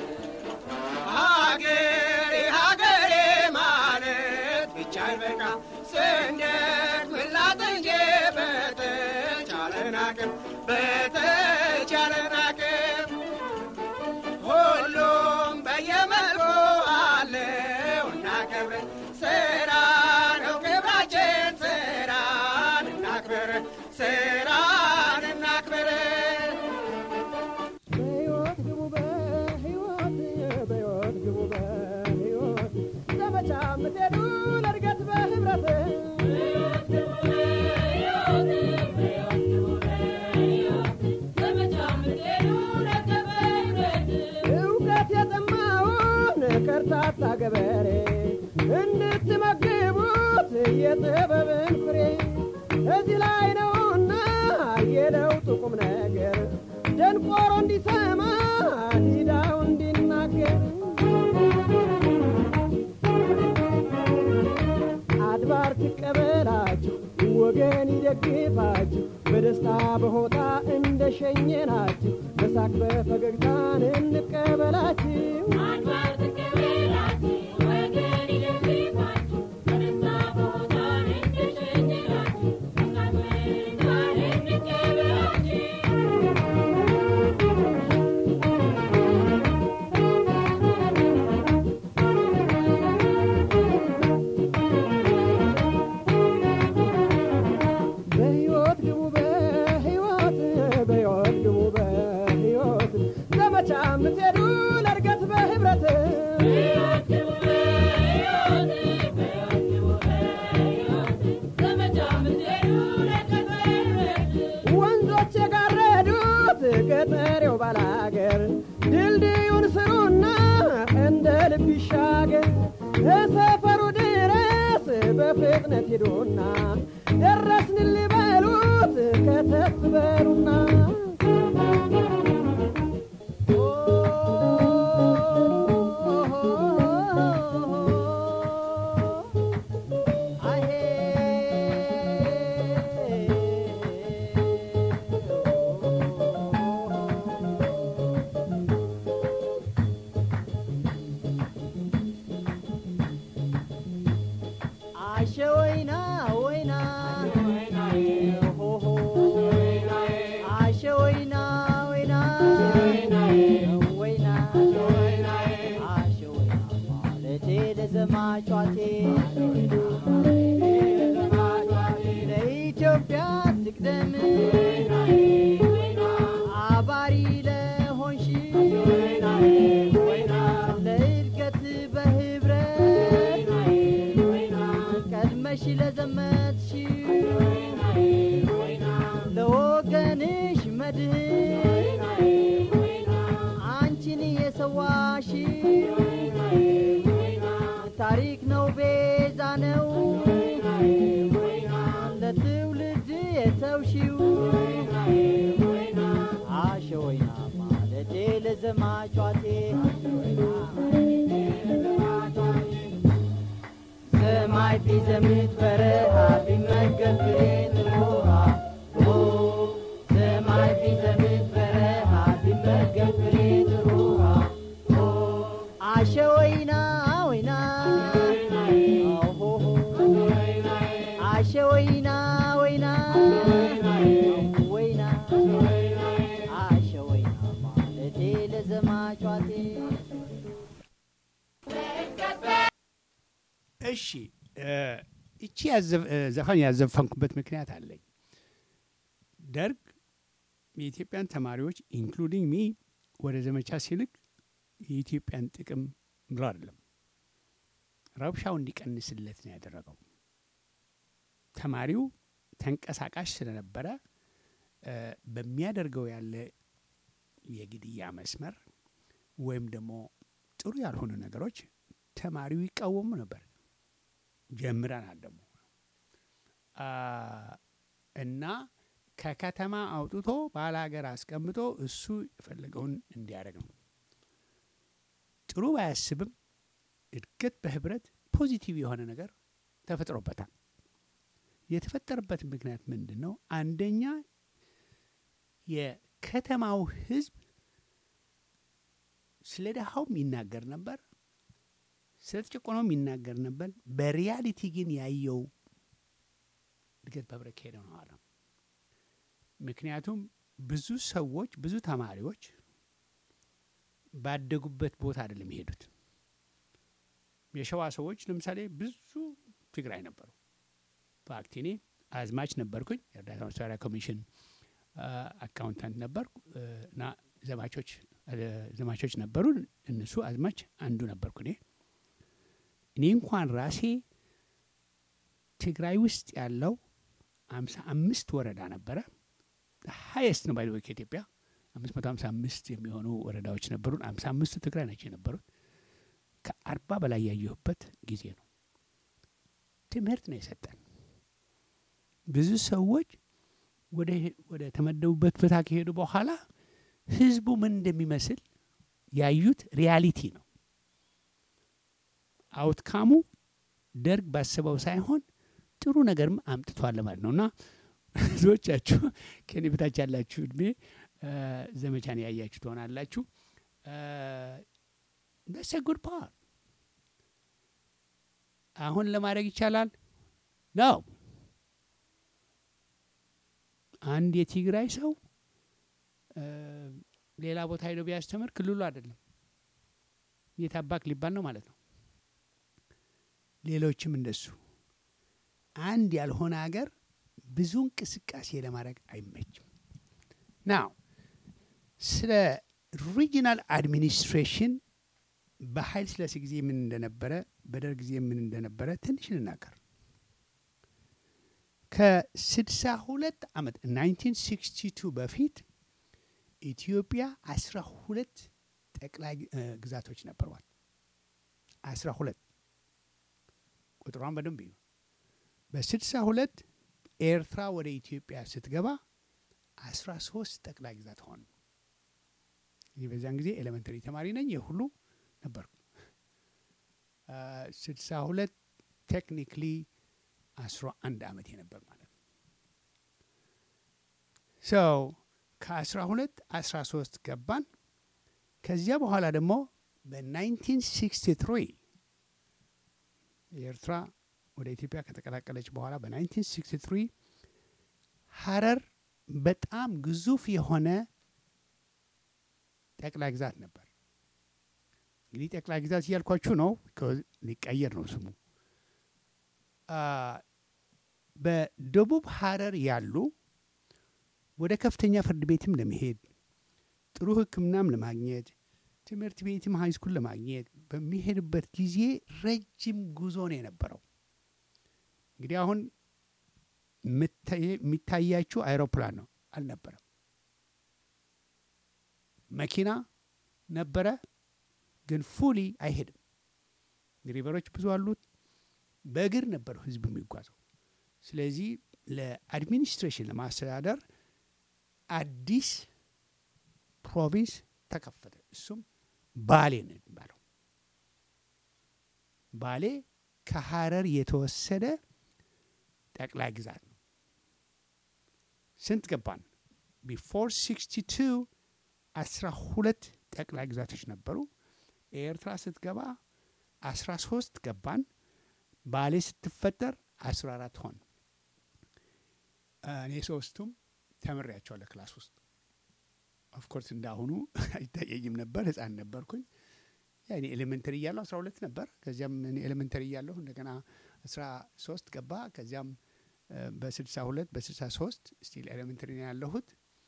ሀገሬ ሀገሬ ማለት ብቻ አይበቃ ስንደት ምላት እንጂ በተቻለን አቅም በተቻለን አቅም ሁሉም በየመልኩ አለው እናከብር ስራ ነው ክብራችን ስራን እናክብር ስራን እናክብር በሕይወት ግቡ በሕይወት በሕይወት ግቡ በሕይወት ዘመቻ የምትሄዱ ለእድገት በህብረት እውቀት የጠማውን ከርታታ ገበሬ እንድትመግቡት የጥበብን ፍሬ እዚህ ላይ ነውና የለውጡ ቁም ነገር ደንቆሮ እንዲሰማ ዲዳው እንዲናገር አድባር ትቀበላችሁ ወገን ይደግፋችሁ በደስታ በሆታ እንደ ሸኘናችሁ በሳቅ በፈገግታን እንቀበላችሁ በሕይወት ግቡ በሕይወት በሕይወት ግቡ በሕይወት ዘመቻ የምትሄዱ ለእድገት በህብረት ወንዞች የጋረዱት ገጠሬው ባላገር ድልድዩን ስሩና እንደ ልብ ይሻገር እሰፈሩ ድረስ በፍጥነት ሂዱና ደረስን ልበሉት ከተፍ በሉና አሸ ወይና ወይና ሆሆ አሸ ወይና ወይና ወይና አሸ ወይና ማለቴ ለዘማቿቴ ለኢትዮጵያ ትቅደም አባሪ ለሆንሽ ለእድገት በህብረት ለወገንሽ ለዘመትሽው ለወገንሽ መድህን አንቺን የሰዋሽ ታሪክ ነው ቤዛ ነው ለትውልድ የተውሺው አሸወይና ማለቴ ለዘማቿቴ ሰማይ ቢዘምት በረሃ ቢመገብ ፍሬን ውሃ ኦ ሰማይ ቢዘምት በረሃ ቢመገብ ፍሬን ውሃ ኦ አሸወይና ወይና ኦሆሆ አሸወይና ወይና ወይና አሸወይና ማለቴ ለዘማቿቴ እሺ እ እቺ ያዘፍ- እ ዘፈን ያዘፈንኩበት ምክንያት አለኝ። ደርግ የኢትዮጵያን ተማሪዎች ኢንክሉዲንግ ሚ ወደ ዘመቻ ሲልክ የኢትዮጵያን ጥቅም ብሎ አይደለም፣ ረብሻው እንዲቀንስለት ነው ያደረገው። ተማሪው ተንቀሳቃሽ ስለነበረ እ በሚያደርገው ያለ የግድያ መስመር ወይም ደግሞ ጥሩ ያልሆኑ ነገሮች ተማሪው ይቃወሙ ነበር። ጀምረናል ደግሞ አ፣ እና ከከተማ አውጥቶ ባለ ሀገር አስቀምጦ እሱ የፈለገውን እንዲያደርግ ነው። ጥሩ ባያስብም እድገት በህብረት ፖዚቲቭ የሆነ ነገር ተፈጥሮበታል። የተፈጠረበት ምክንያት ምንድን ነው? አንደኛ የከተማው ህዝብ ስለ ድሃውም ይናገር ነበር፣ ስለ ተጨቆነውም ይናገር ነበር። በሪያሊቲ ግን ያየው እድገት በህብረት ከሄደ ነው አለ። ምክንያቱም ብዙ ሰዎች ብዙ ተማሪዎች ባደጉበት ቦታ አይደለም የሄዱት። የሸዋ ሰዎች ለምሳሌ ብዙ ትግራይ ነበሩ። ፋክት እኔ አዝማች ነበርኩኝ። የእርዳታ መሳሪያ ኮሚሽን አ፣ አካውንታንት ነበርኩ እ፣ እና ዘማቾች እ፣ ዘማቾች ነበሩ። እነሱ አዝማች አንዱ ነበርኩ እኔ እኔ እንኳን ራሴ ትግራይ ውስጥ ያለው አምሳ አምስት ወረዳ ነበረ። ሀየስት ነው ባይ ከኢትዮጵያ አምስት መቶ ሀምሳ አምስት የሚሆኑ ወረዳዎች ነበሩን። አምሳ አምስቱ ትግራይ ናቸው የነበሩት። ከአርባ በላይ ያየሁበት ጊዜ ነው። ትምህርት ነው የሰጠን። ብዙ ሰዎች ወደ ወደ ተመደቡበት ቦታ ከሄዱ በኋላ ህዝቡ ምን እንደሚመስል ያዩት ሪያሊቲ ነው። አውትካሙ ደርግ ባስበው ሳይሆን ጥሩ ነገርም አምጥቷል ለማለት ነው እና ብዙዎቻችሁ ከኔ በታች ያላችሁ እድሜ እ፣ ዘመቻን ያያችሁ ትሆናላችሁ። ደስ ጉድ ፓርት አሁን ለማድረግ ይቻላል ነው። አንድ የትግራይ ሰው እ፣ ሌላ ቦታ ሄዶ ቢያስተምር ክልሉ አይደለም የታባክ ሊባል ነው ማለት ነው። ሌሎችም እንደሱ አንድ ያልሆነ ሀገር ብዙ እንቅስቃሴ ለማድረግ አይመችም። ናው ስለ ሪጂናል አድሚኒስትሬሽን በኃይለ ሥላሴ ጊዜ ምን እንደነበረ በደርግ ጊዜ ምን እንደነበረ ትንሽ ልናገር። ከስድሳ ሁለት ዓመት 1962 በፊት ኢትዮጵያ አስራ ሁለት ጠቅላይ እ፣ ግዛቶች ነበሯል። አስራ ሁለት ቁጥሯን በደንብ እዩ። በስድሳ ሁለት ኤርትራ ወደ ኢትዮጵያ ስትገባ አስራ ሶስት ጠቅላይ ግዛት ሆኑ። እኔ በዚያን ጊዜ ኤሌመንተሪ ተማሪ ነኝ። የሁሉ ነበርኩ። ስድሳ ሁለት ቴክኒክሊ አስራ አንድ ዓመት የነበር ማለት ነው። ሰው ከአስራ ሁለት አስራ ሶስት ገባን። ከዚያ በኋላ ደግሞ በ1963 የኤርትራ ወደ ኢትዮጵያ ከተቀላቀለች በኋላ በ1963 ሀረር በጣም ግዙፍ የሆነ ጠቅላይ ግዛት ነበር። እንግዲህ ጠቅላይ ግዛት እያልኳችሁ ነው፣ ከ- ሊቀየር ነው ስሙ። አ፣ በደቡብ ሀረር ያሉ ወደ ከፍተኛ ፍርድ ቤትም ለመሄድ ጥሩ ሕክምናም ለማግኘት ትምህርት ቤትም ሃይስኩል ለማግኘት በሚሄድበት ጊዜ ረጅም ጉዞ ነው የነበረው። እንግዲህ አሁን የሚታያችሁ አይሮፕላን ነው አልነበረም። መኪና ነበረ፣ ግን ፉሊ አይሄድም። ሪቨሮች ብዙ አሉት። በእግር ነበር ህዝብ የሚጓዘው። ስለዚህ ለአድሚኒስትሬሽን ለማስተዳደር አዲስ ፕሮቪንስ ተከፈተ። እሱም ባሌ ነው የሚባለው። ባሌ ከሀረር የተወሰደ ጠቅላይ ግዛት ነው። ስንት ገባን? ቢፎር ሲክስቲ ቱ አስራ ሁለት ጠቅላይ ግዛቶች ነበሩ። ኤርትራ ስትገባ አስራ ሶስት ገባን። ባሌ ስትፈጠር አስራ አራት ሆን። እኔ ሶስቱም ተምሬያቸዋለሁ ክላስ ውስጥ ኦፍኮርስ እንዳሁኑ አይታየኝም ነበር፣ ህፃን ነበርኩኝ። ያኔ ኤሌመንተሪ እያለሁ አስራ ሁለት ነበር። ከዚያም እኔ ኤሌመንተሪ እያለሁ እንደገና አስራ ሶስት ገባ። ከዚያም በስልሳ ሁለት በስልሳ ሶስት ስቲል ኤሌመንተሪ ነው ያለሁት።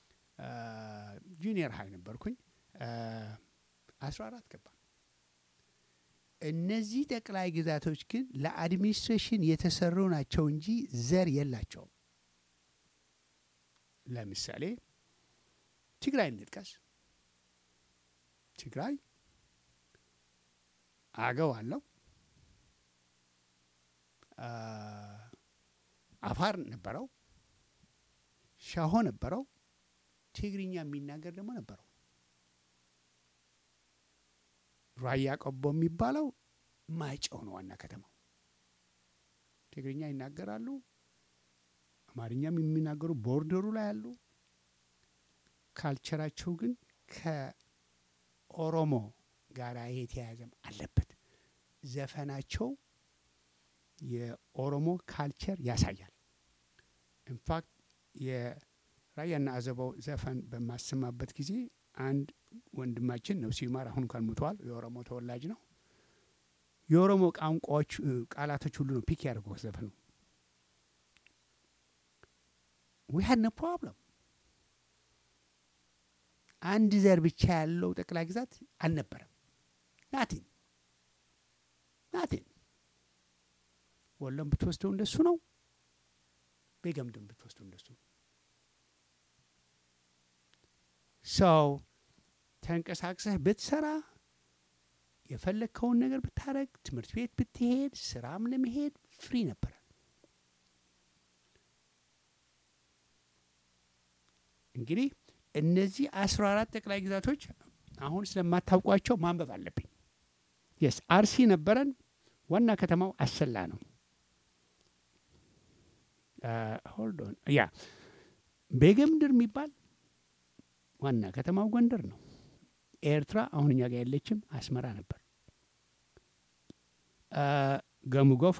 ጁኒየር ሀይ ነበርኩኝ። አስራ አራት ገባ። እነዚህ ጠቅላይ ግዛቶች ግን ለአድሚኒስትሬሽን የተሰሩ ናቸው እንጂ ዘር የላቸውም። ለምሳሌ ትግራይ እንጥቀስ። ትግራይ አገው አለው፣ አፋር ነበረው፣ ሻሆ ነበረው፣ ትግርኛ የሚናገር ደግሞ ነበረው። ራያ ቆቦ የሚባለው ማይጨው ነው ዋና ከተማው። ትግርኛ ይናገራሉ፣ አማርኛም የሚናገሩ ቦርደሩ ላይ አሉ። ካልቸራቸው ግን ከኦሮሞ ጋር የተያያዘም አለበት። ዘፈናቸው የኦሮሞ ካልቸር ያሳያል። ኢንፋክት የራያና አዘባው ዘፈን በማሰማበት ጊዜ አንድ ወንድማችን ነው ሲማር አሁን እንኳን ሙተዋል። የኦሮሞ ተወላጅ ነው። የኦሮሞ ቋንቋዎች ቃላቶች ሁሉ ነው ፒክ ያደርገው ዘፈኑ። ዊ ሀድ ኖ ፕሮብለም አንድ ዘር ብቻ ያለው ጠቅላይ ግዛት አልነበረም። ናቲን ናቲን ወሎም ብትወስደው እንደሱ ነው። ቤገምድም ብትወስደው እንደሱ ነው። ሰው ተንቀሳቅሰህ ብትሰራ የፈለግከውን ነገር ብታረግ፣ ትምህርት ቤት ብትሄድ፣ ስራም ለመሄድ ፍሪ ነበረ። እንግዲህ እነዚህ አስራ አራት ጠቅላይ ግዛቶች አሁን ስለማታውቋቸው ማንበብ አለብኝ። የስ አርሲ ነበረን። ዋና ከተማው አሰላ ነው። ሆልዶን ያ ቤገምድር የሚባል ዋና ከተማው ጎንደር ነው። ኤርትራ አሁን እኛ ጋር ያለችም አስመራ ነበር። ገሙ ጎፋ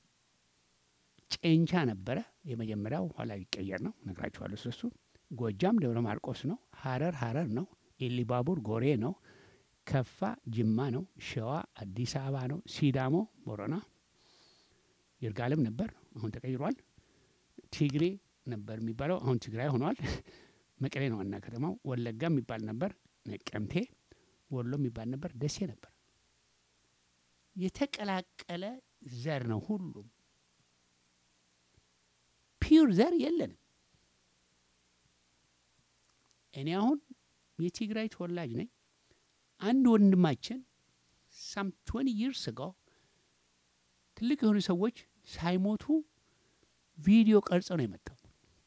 ጨንቻ ነበረ የመጀመሪያው፣ ኋላ ይቀየር ነው ነግራችኋለሁ ስለሱ። ጎጃም ደብረ ማርቆስ ነው። ሀረር ሀረር ነው። ኢሊባቡር ጎሬ ነው። ከፋ ጅማ ነው። ሸዋ አዲስ አበባ ነው። ሲዳሞ ቦረና፣ ይርጋለም ነበር፣ አሁን ተቀይሯል። ትግሬ ነበር የሚባለው፣ አሁን ትግራይ ሆኗል። መቀሌ ነው ዋና ከተማው። ወለጋ የሚባል ነበር፣ ነቀምቴ። ወሎ የሚባል ነበር፣ ደሴ ነበር። የተቀላቀለ ዘር ነው ሁሉም። ፒውር ዘር የለንም። እኔ አሁን የትግራይ ተወላጅ ነኝ። አንድ ወንድማችን ሳም ትወኒ ይርስ ጎ ትልቅ የሆኑ ሰዎች ሳይሞቱ ቪዲዮ ቀርጸው ነው የመጣው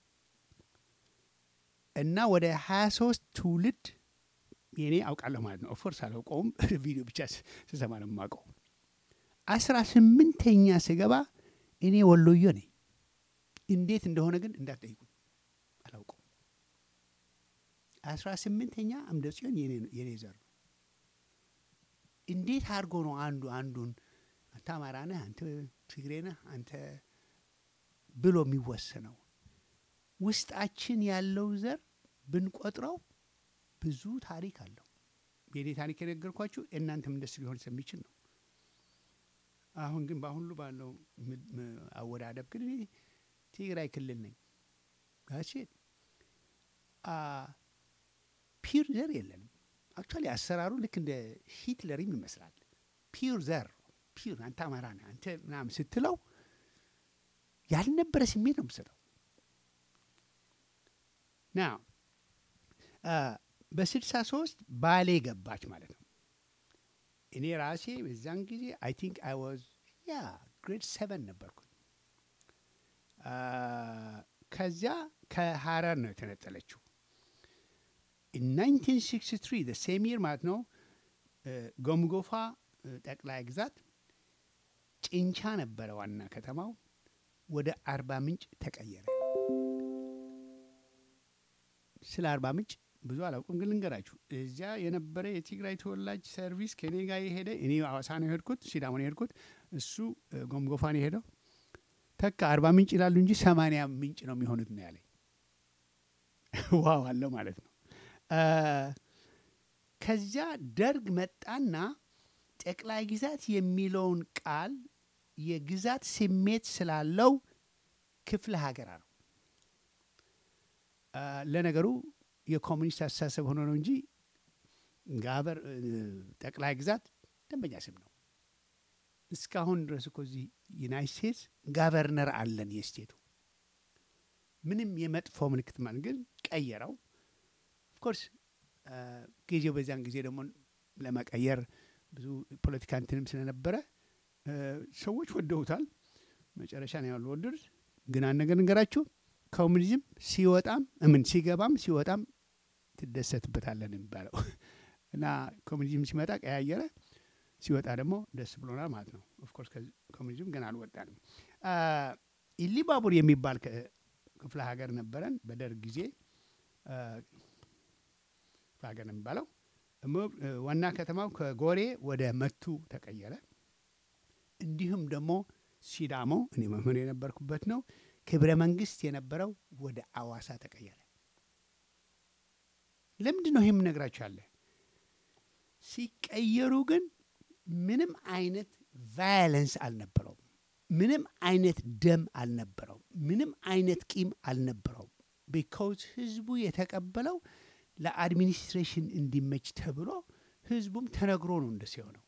እና ወደ ሀያ ሶስት ትውልድ የኔ አውቃለሁ ማለት ነው። ኦፍኮርስ አላውቀውም፣ ቪዲዮ ብቻ ስሰማ ነው የማውቀው። አስራ ስምንተኛ ስገባ እኔ ወሎዮ ነኝ። እንዴት እንደሆነ ግን እንዳትጠይቁኝ አላውቀውም። አስራ ስምንተኛ አምደ ጽዮን የኔ ዘር ነው። እንዴት አድርጎ ነው አንዱ አንዱን አንተ አማራ ነህ፣ አንተ ትግሬ ነህ፣ አንተ ብሎ የሚወሰነው? ውስጣችን ያለው ዘር ብንቆጥረው ብዙ ታሪክ አለው። የኔ ታሪክ የነገርኳችሁ እናንተም እንደሱ ሊሆን ስለሚችል ነው። አሁን ግን በአሁኑ ባለው አወዳደብ ግን እኔ ትግራይ ክልል ነኝ። ጋሴት ፒር ዘር የለንም። አክቹዋሊ አሰራሩ ልክ እንደ ሂትለርም ይመስላል። ፒር ዘር ፒር አንተ አማራ ነህ አንተ ምናምን ስትለው ያልነበረ ስሜት ነው የምሰጠው። ና በስልሳ ሶስት ባሌ ገባች ማለት ነው። እኔ ራሴ በዛን ጊዜ አይ ቲንክ አይ ዋዝ ያ ግሬድ ሰቨን ነበርኩኝ። አ፣ ከዚያ ከሀረር ነው የተነጠለችው። ናይንቲን ሲክስቲ ትሪ ሴም ይር ማለት ነው። እ፣ ጎምጎፋ እ፣ ጠቅላይ ግዛት ጭንቻ ነበረ ዋና ከተማው፣ ወደ አርባ ምንጭ ተቀየረ። ስለ አርባ ምንጭ ብዙ አላውቅም፣ ግን ልንገራችሁ። እዚያ የነበረ የትግራይ ተወላጅ ሰርቪስ ከኔ ጋር የሄደ እኔ አዋሳ ነው የሄድኩት፣ ሲዳሞ ነው የሄድኩት፣ እሱ እ፣ ጎምጎፋ ነው የሄደው። ተካ አርባ ምንጭ ይላሉ እንጂ ሰማንያ ምንጭ ነው የሚሆኑት ነው ያለኝ። ዋው አለው ማለት ነው። አ፣ ከዚያ ደርግ መጣና ጠቅላይ ግዛት የሚለውን ቃል የግዛት ስሜት ስላለው ክፍለ ሀገር አለው። አ፣ ለነገሩ የኮሙኒስት አስተሳሰብ ሆኖ ነው እንጂ ጋበር እ፣ ጠቅላይ ግዛት ደንበኛ ስም ነው። እስካሁን ድረስ እኮ እዚህ ዩናይት ስቴትስ ጋቨርነር አለን የስቴቱ ምንም የመጥፎ ምልክት ማለት ግን ቀየረው። ኦፍኮርስ ጊዜው በዚያን ጊዜ ደግሞ ለመቀየር ብዙ ፖለቲካ እንትንም ስለነበረ እ፣ ሰዎች ወደውታል። መጨረሻ ነው ያሉ ወደዱት። ግን አንድ ነገር ንገራችሁ፣ ኮሙኒዝም ሲወጣም ምን ሲገባም ሲወጣም ትደሰትበታለን የሚባለው እና ኮሙኒዝም ሲመጣ ቀያየረ፣ ሲወጣ ደግሞ ደስ ብሎናል ማለት ነው። ኦፍኮርስ ኮሙኒዝም ገና አልወጣንም። አ፣ ኢሊባቡር የሚባል ከ- ክፍለ ሀገር ነበረን በደርግ ጊዜ አ፣ ክፍለ ሀገር ነው የሚባለው። እሞ- እ፣ ዋና ከተማው ከጎሬ ወደ መቱ ተቀየረ። እንዲሁም ደግሞ ሲዳሞ እኔ መምህር የነበርኩበት ነው። ክብረ መንግስት የነበረው ወደ አዋሳ ተቀየረ። ለምንድን ነው ይህ የምነግራችሁ ያለ ሲቀየሩ ግን ምንም አይነት ቫዮለንስ አልነበረውም። ምንም አይነት ደም አልነበረውም። ምንም አይነት ቂም አልነበረውም። ቢካውዝ ህዝቡ የተቀበለው ለአድሚኒስትሬሽን እንዲመች ተብሎ ህዝቡም ተነግሮ ነው እንደዚህ የሆነው።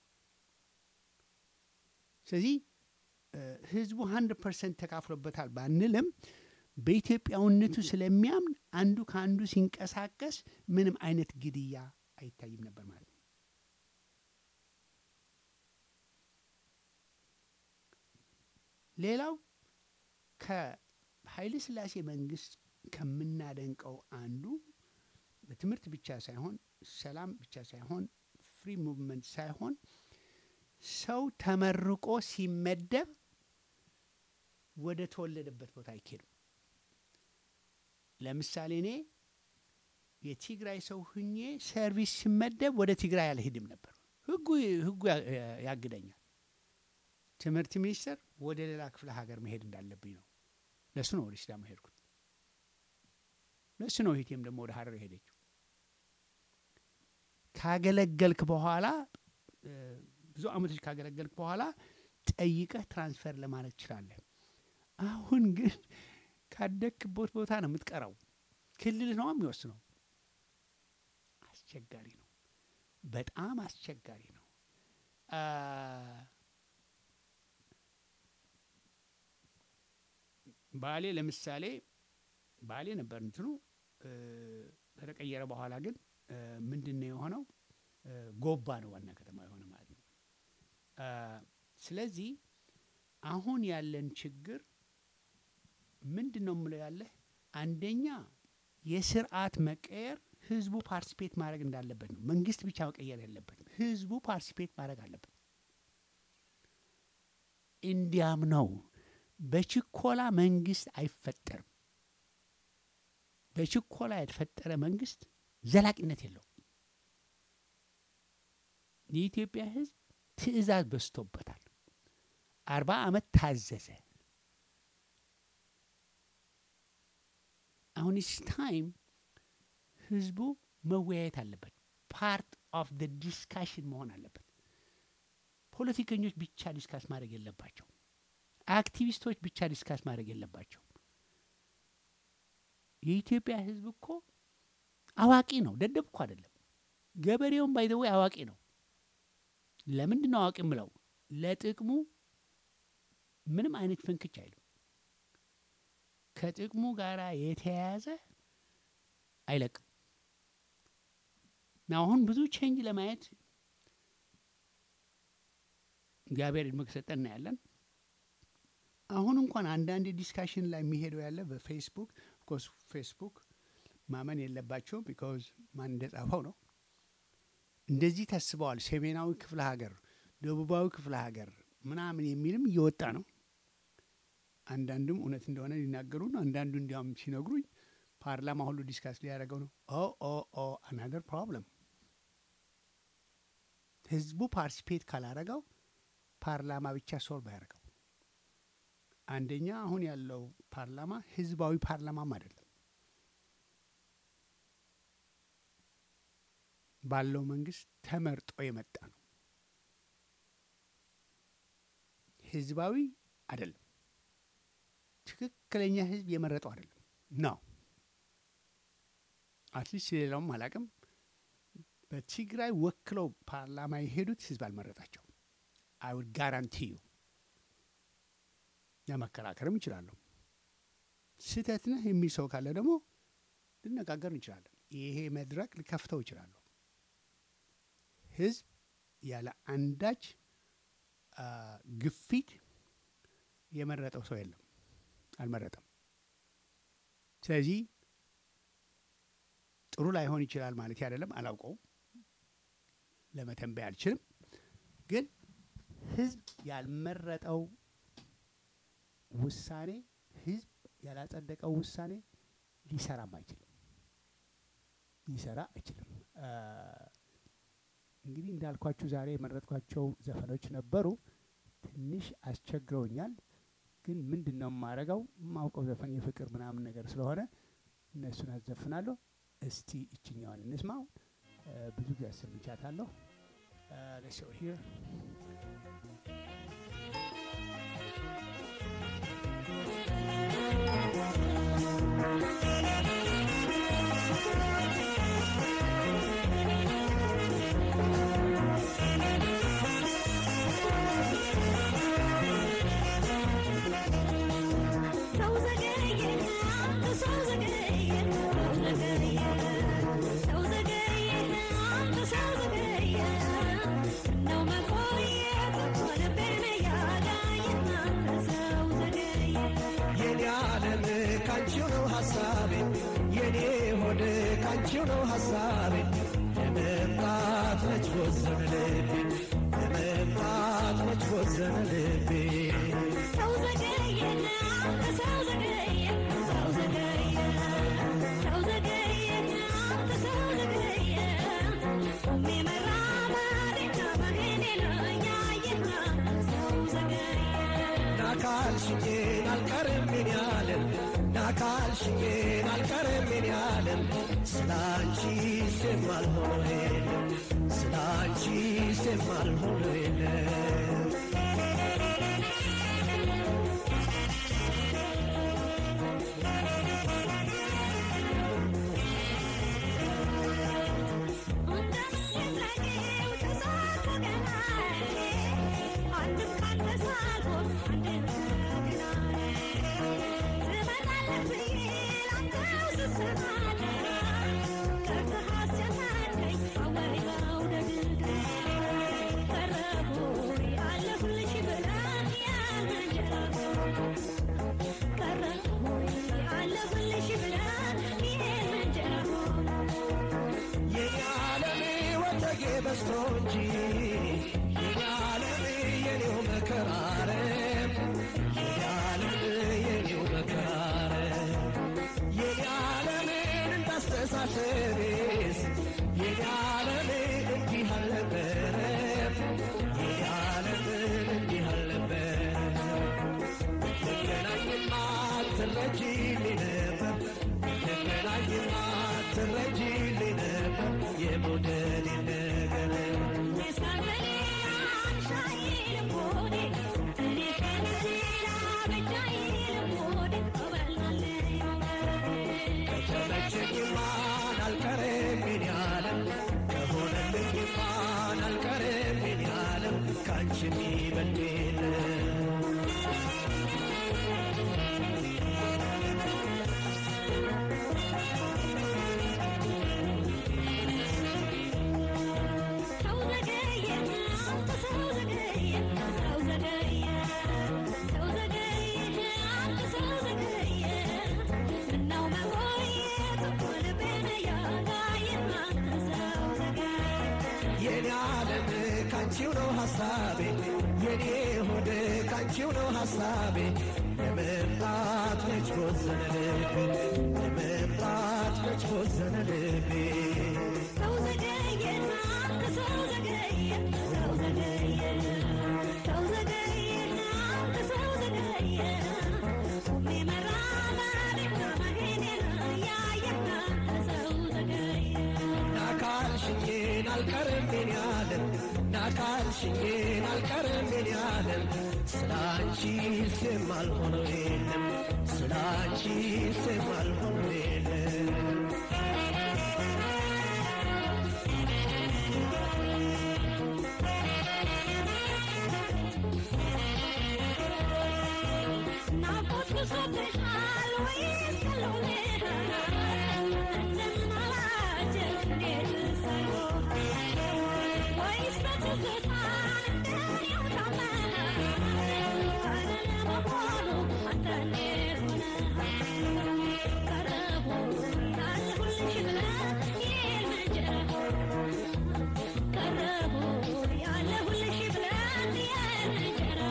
ስለዚህ እ፣ ህዝቡ ሀንድረድ ፐርሰንት ተካፍሎበታል ባንልም በኢትዮጵያዊነቱ ስለሚያምን አንዱ ከአንዱ ሲንቀሳቀስ ምንም አይነት ግድያ አይታይም ነበር ማለት ነው። ሌላው ከኃይለ ሥላሴ መንግስት ከምናደንቀው አንዱ በትምህርት ብቻ ሳይሆን ሰላም ብቻ ሳይሆን ፍሪ ሙቭመንት ሳይሆን ሰው ተመርቆ ሲመደብ ወደ ተወለደበት ቦታ አይኬድም። ለምሳሌ እኔ የትግራይ ሰው ሁኜ ሰርቪስ ሲመደብ ወደ ትግራይ አልሄድም ነበር። ህጉ ህጉ ያ- ያግደኛል። ትምህርት ሚኒስቴር ወደ ሌላ ክፍለ ሀገር መሄድ እንዳለብኝ ነው። ለሱ ነው ወደ ሲዳማ ሄድኩት። ለሱ ነው እህቴም ደግሞ ወደ ሀረር ሄደችው። ካገለገልክ በኋላ እ፣ ብዙ አመቶች ካገለገልክ በኋላ ጠይቀህ ትራንስፈር ለማድረግ ትችላለህ። አሁን ግን ካደግክበት ቦታ ነው የምትቀረው። ክልል ነው የሚወስነው። አስቸጋሪ ነው፣ በጣም አስቸጋሪ ነው። አ፣ ባሌ ለምሳሌ ባሌ ነበር እንትኑ እ፣ ከተቀየረ በኋላ ግን እ፣ ምንድን ነው የሆነው? እ፣ ጎባ ነው ዋና ከተማ የሆነ ማለት ነው። አ፣ ስለዚህ አሁን ያለን ችግር ምንድን ነው የምለው ያለህ አንደኛ የስርዓት መቀየር ህዝቡ ፓርቲሲፔት ማድረግ እንዳለበት ነው። መንግስት ብቻ መቀየር የለበትም። ህዝቡ ፓርቲሲፔት ማድረግ አለበት። እንዲያም ነው በችኮላ መንግስት አይፈጠርም። በችኮላ የተፈጠረ መንግስት ዘላቂነት የለውም። የኢትዮጵያ ህዝብ ትዕዛዝ በዝቶበታል። አርባ ዓመት ታዘዘ። አሁን ኢስ ታይም ህዝቡ መወያየት አለበት። ፓርት ኦፍ ደ ዲስካሽን መሆን አለበት። ፖለቲከኞች ብቻ ዲስካስ ማድረግ የለባቸው። አክቲቪስቶች ብቻ ዲስካስ ማድረግ የለባቸው። የኢትዮጵያ ህዝብ እኮ አዋቂ ነው፣ ደደብ እኮ አይደለም። ገበሬውም ባይዘወይ አዋቂ ነው። ለምንድን ነው አዋቂ ምለው? ለጥቅሙ ምንም አይነት ፍንክች አይልም። ከጥቅሙ ጋር የተያያዘ አይለቅም። እና አሁን ብዙ ቼንጅ ለማየት እግዚአብሔር እድሜ ከሰጠን እናያለን። አሁን እንኳን አንዳንድ ዲስካሽን ላይ የሚሄደው ያለ በፌስቡክ ኦፍኮርስ ፌስቡክ ማመን የለባቸውም ቢካዝ ማን እንደጻፈው ነው። እንደዚህ ተስበዋል። ሰሜናዊ ክፍለ ሀገር፣ ደቡባዊ ክፍለ ሀገር ምናምን የሚልም እየወጣ ነው። አንዳንዱም እውነት እንደሆነ ሊናገሩ ነው። አንዳንዱ እንዲያውም ሲነግሩኝ ፓርላማ ሁሉ ዲስካስ ሊያደርገው ነው። ኦ ኦ ኦ አናደር ፕሮብለም ህዝቡ ፓርቲሲፔት ካላረገው ፓርላማ ብቻ ሶልቭ አያደርገው። አንደኛ አሁን ያለው ፓርላማ ህዝባዊ ፓርላማም አይደለም። ባለው መንግስት ተመርጦ የመጣ ነው። ህዝባዊ አይደለም። ትክክለኛ ህዝብ የመረጠው አይደለም ነው። አትሊስት ሌላውም አላቅም። በትግራይ ወክለው ፓርላማ የሄዱት ህዝብ አልመረጣቸው። አይ ውድ ጋራንቲ ዩ ለመከራከርም እንችላለሁ። ስህተት ነህ የሚል ሰው ካለ ደግሞ ልነጋገር እንችላለን። ይሄ መድረክ ልከፍተው ይችላለሁ። ህዝብ ያለ አንዳች አ፣ ግፊት የመረጠው ሰው የለም፣ አልመረጠም። ስለዚህ ጥሩ ላይሆን ይችላል ማለት አይደለም፣ አላውቀውም፣ ለመተንበይ አልችልም። ግን ህዝብ ያልመረጠው ውሳኔ ህዝብ ያላጸደቀው ውሳኔ ሊሰራም አይችልም፣ ሊሰራ አይችልም። አ፣ እንግዲህ እንዳልኳችሁ ዛሬ የመረጥኳቸው ዘፈኖች ነበሩ። ትንሽ አስቸግረውኛል። ግን ምንድን ነው የማረገው? የማውቀው ዘፈን የፍቅር ምናምን ነገር ስለሆነ እነሱን አዘፍናለሁ። እስቲ እችኛዋን እንስማው። እ፣ ብዙ ጊዜ አሰምቻታለሁ። ሌትስ ሲ ሂር ሰው ዘገየ አንተ ሰው ዘገየ ሰው ዘገየ ሰው ዘገየ አንተ ሰው ዘገየ ነው መቆየት ልቤን ያዳየ አንተ ሰው ዘገየ የኔ ዓለም ካንቺው ነው ሐሳቤ የኔ ሆድ ካንቺው ነው ሐሳቤ ለመምጣት መች ወሰነ ልቤ ለመምጣት መች ወሰነ ልቤ ሰው ዘገየ አንተ ሰው ዘገየ ሰው ዘገየ ሰው ዘገየ አንተ ሰው ዘገየ ቁሜ መራመዴን መሄዴ ነው ያየህ ሰው ዘገየ ናካልሽኝን አልቀርም ምን ያለም ናካልሽኝን አልቀርም ምን ያለም ስላንቺ የማልሆነ የለም ስላንቺ የማልሆነ የለም የኔ ዓለም ወተጌ በስቶ እንጂ የኔ ዓለም የኔው መከራረም የኔ ዓለም የኔው መከራረም የኔ ዓለምን እንዳስተሳሰቤስ የኔ ዓለም እንዲህ አልነበረም የኔ ዓለምን እንዲህ አልነበረም ብትገናኝማ ትረጂልኝ ነበር ብትገናኝማ ትረጂልኝ ነበር የመውደዴን ነገር ከተመቸኝማን አልቀርም የኔ ዓለም ከሆነልኝማን አልቀርም የኔ ዓለም ካንቺ የሚበልጥ የለም ካንቺው ነው ሐሳቤ የኔ ሆድ ካንቺው ነው ሐሳቤ ለመምጣት መች ቦዘነ ልቤ ለመምጣት መች ቦዘነ ልቤ ሰው ዘገየና ከሰው ዘገየ ሰው ዘገየ ሰው ዘገየና ከሰው ዘገየ ቁሜ መራመዴና መሄዴን ያየና ከሰው ዘገየ ናካልሽኝን አልቀርም የኔ ዓለም ናካልሽኝን አልቀርም የኔ ዓለም ስላንቺ ስም አልሆነው የለም ስላንቺ ስም አልሆነው የለም ናፍቆት ብሶብሻል ወይስ ቀሎልሻል? እንደምን አላቸው እንዴት ሳይሆን ወይስ በትዝታ እንደኔው ታመነ? አይደለ መሆኑ አንተ እንዴት ሆነህ? ቀረቡ ያለሁልሽ ብለህ ይል መንጀራ ቀረቡ ያለሁልሽ ብለህ ይል መንጀራ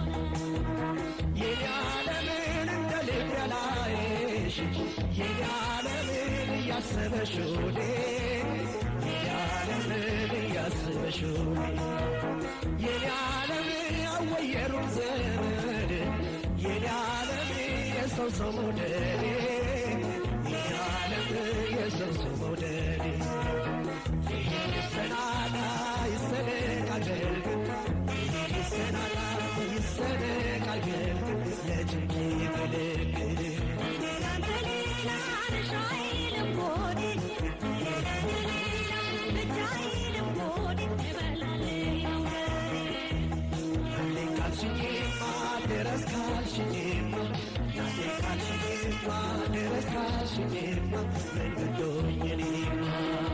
የኔ ዓለምን እንደ ልብ ያላየሽ የኔ ዓለምን እያሰበሽ ወዴ የኔ ዓለምን እያሰበሽ ወዴ የኔ ዓለም ያወየሩን ዘመድ የኔ ዓለም የሰው ሰው መውደድ የኔ ዓለም የሰው ሰው መውደድ ይሰናዳ ይሰነቃል ይሰናዳ ይሰነቃል ለጭንቂ ገለግል ካልሽኝማ ድረስ ካልሽኝማ ናቴ ካልሽኝማ ድረስ ካልሽኝማ መንገዶኝ እኔማ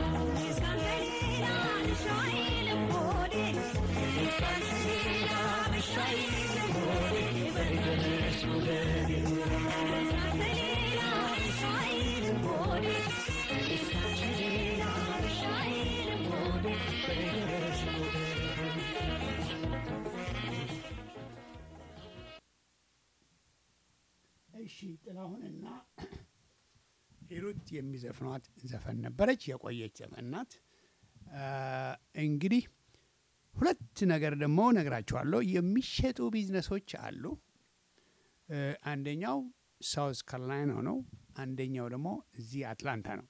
በድረስ ውደድ እሺ ጥላሁንና ሂሩት የሚዘፍኗት ዘፈን ነበረች። የቆየች ዘፈን ናት። አ፣ እንግዲህ ሁለት ነገር ደግሞ ነግራችኋለሁ። የሚሸጡ ቢዝነሶች አሉ። እ፣ አንደኛው ሳውዝ ካሮላይና ነው። አንደኛው ደግሞ እዚህ አትላንታ ነው።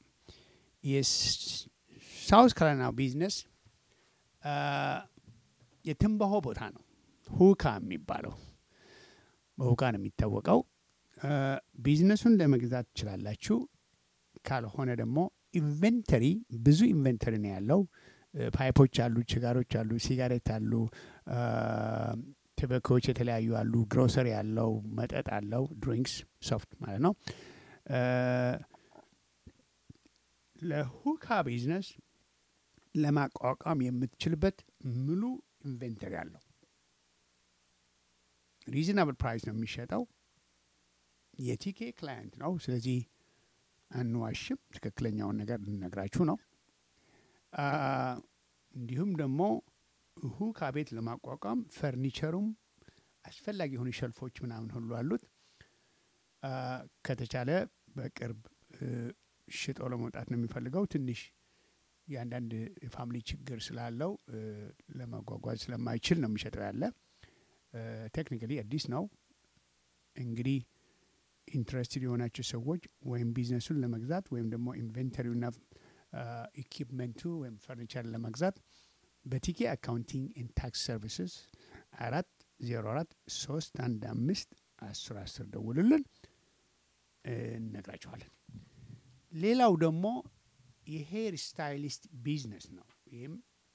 የሳውዝ ካሮላይና ቢዝነስ አ፣ የትንባሆ ቦታ ነው። ሁካ የሚባለው በሁካ ነው የሚታወቀው። አ፣ ቢዝነሱን ለመግዛት ትችላላችሁ። ካልሆነ ደግሞ ኢንቨንተሪ ብዙ ኢንቨንተሪ ነው ያለው። እ፣ ፓይፖች አሉ፣ ችጋሮች አሉ፣ ሲጋሬት አሉ፣ አ፣ ትበኮዎች የተለያዩ አሉ፣ ግሮሰሪ አለው፣ መጠጥ አለው፣ ድሪንክስ ሶፍት ማለት ነው። አ፣ ለሁካ ቢዝነስ ለማቋቋም የምትችልበት ሙሉ ኢንቨንተሪ አለው። ሪዝናብል ፕራይስ ነው የሚሸጠው። የቲኬ ክላየንት ነው። ስለዚህ አንዋሽም፣ ትክክለኛውን ነገር ልነግራችሁ ነው። አ፣ እንዲሁም ደግሞ ሁካ ቤት ለማቋቋም ፈርኒቸሩም አስፈላጊ የሆኑ ሸልፎች ምናምን ሁሉ አሉት። አ፣ ከተቻለ በቅርብ እ፣ ሽጦ ለመውጣት ነው የሚፈልገው። ትንሽ የአንዳንድ የፋሚሊ ችግር ስላለው እ፣ ለመጓጓዝ ስለማይችል ነው የሚሸጠው ያለ ቴክኒካሊ አዲስ ነው። እንግዲህ ኢንትረስትድ የሆናቸው ሰዎች ወይም ቢዝነሱን ለመግዛት ወይም ደግሞ ኢንቨንተሪውና ኢኪፕመንቱ ወይም ፈርኒቸር ለመግዛት በቲኬ አካውንቲንግ ኤንድ ታክስ ሰርቪስስ አራት ዜሮ አራት ሶስት አንድ አምስት አስር አስር ደውሉልን እነግራችኋለን። ሌላው ደግሞ የሄር ስታይሊስት ቢዝነስ ነው። ይህም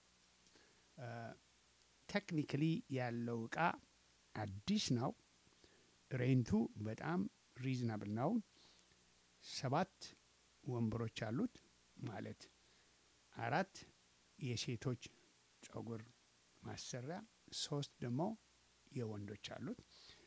ቴክኒካሊ ያለው እቃ አዲስ ነው። ሬንቱ በጣም ሪዝናብል ነው። ሰባት ወንበሮች አሉት ማለት አራት የሴቶች ጸጉር ማሰሪያ፣ ሶስት ደግሞ የወንዶች አሉት።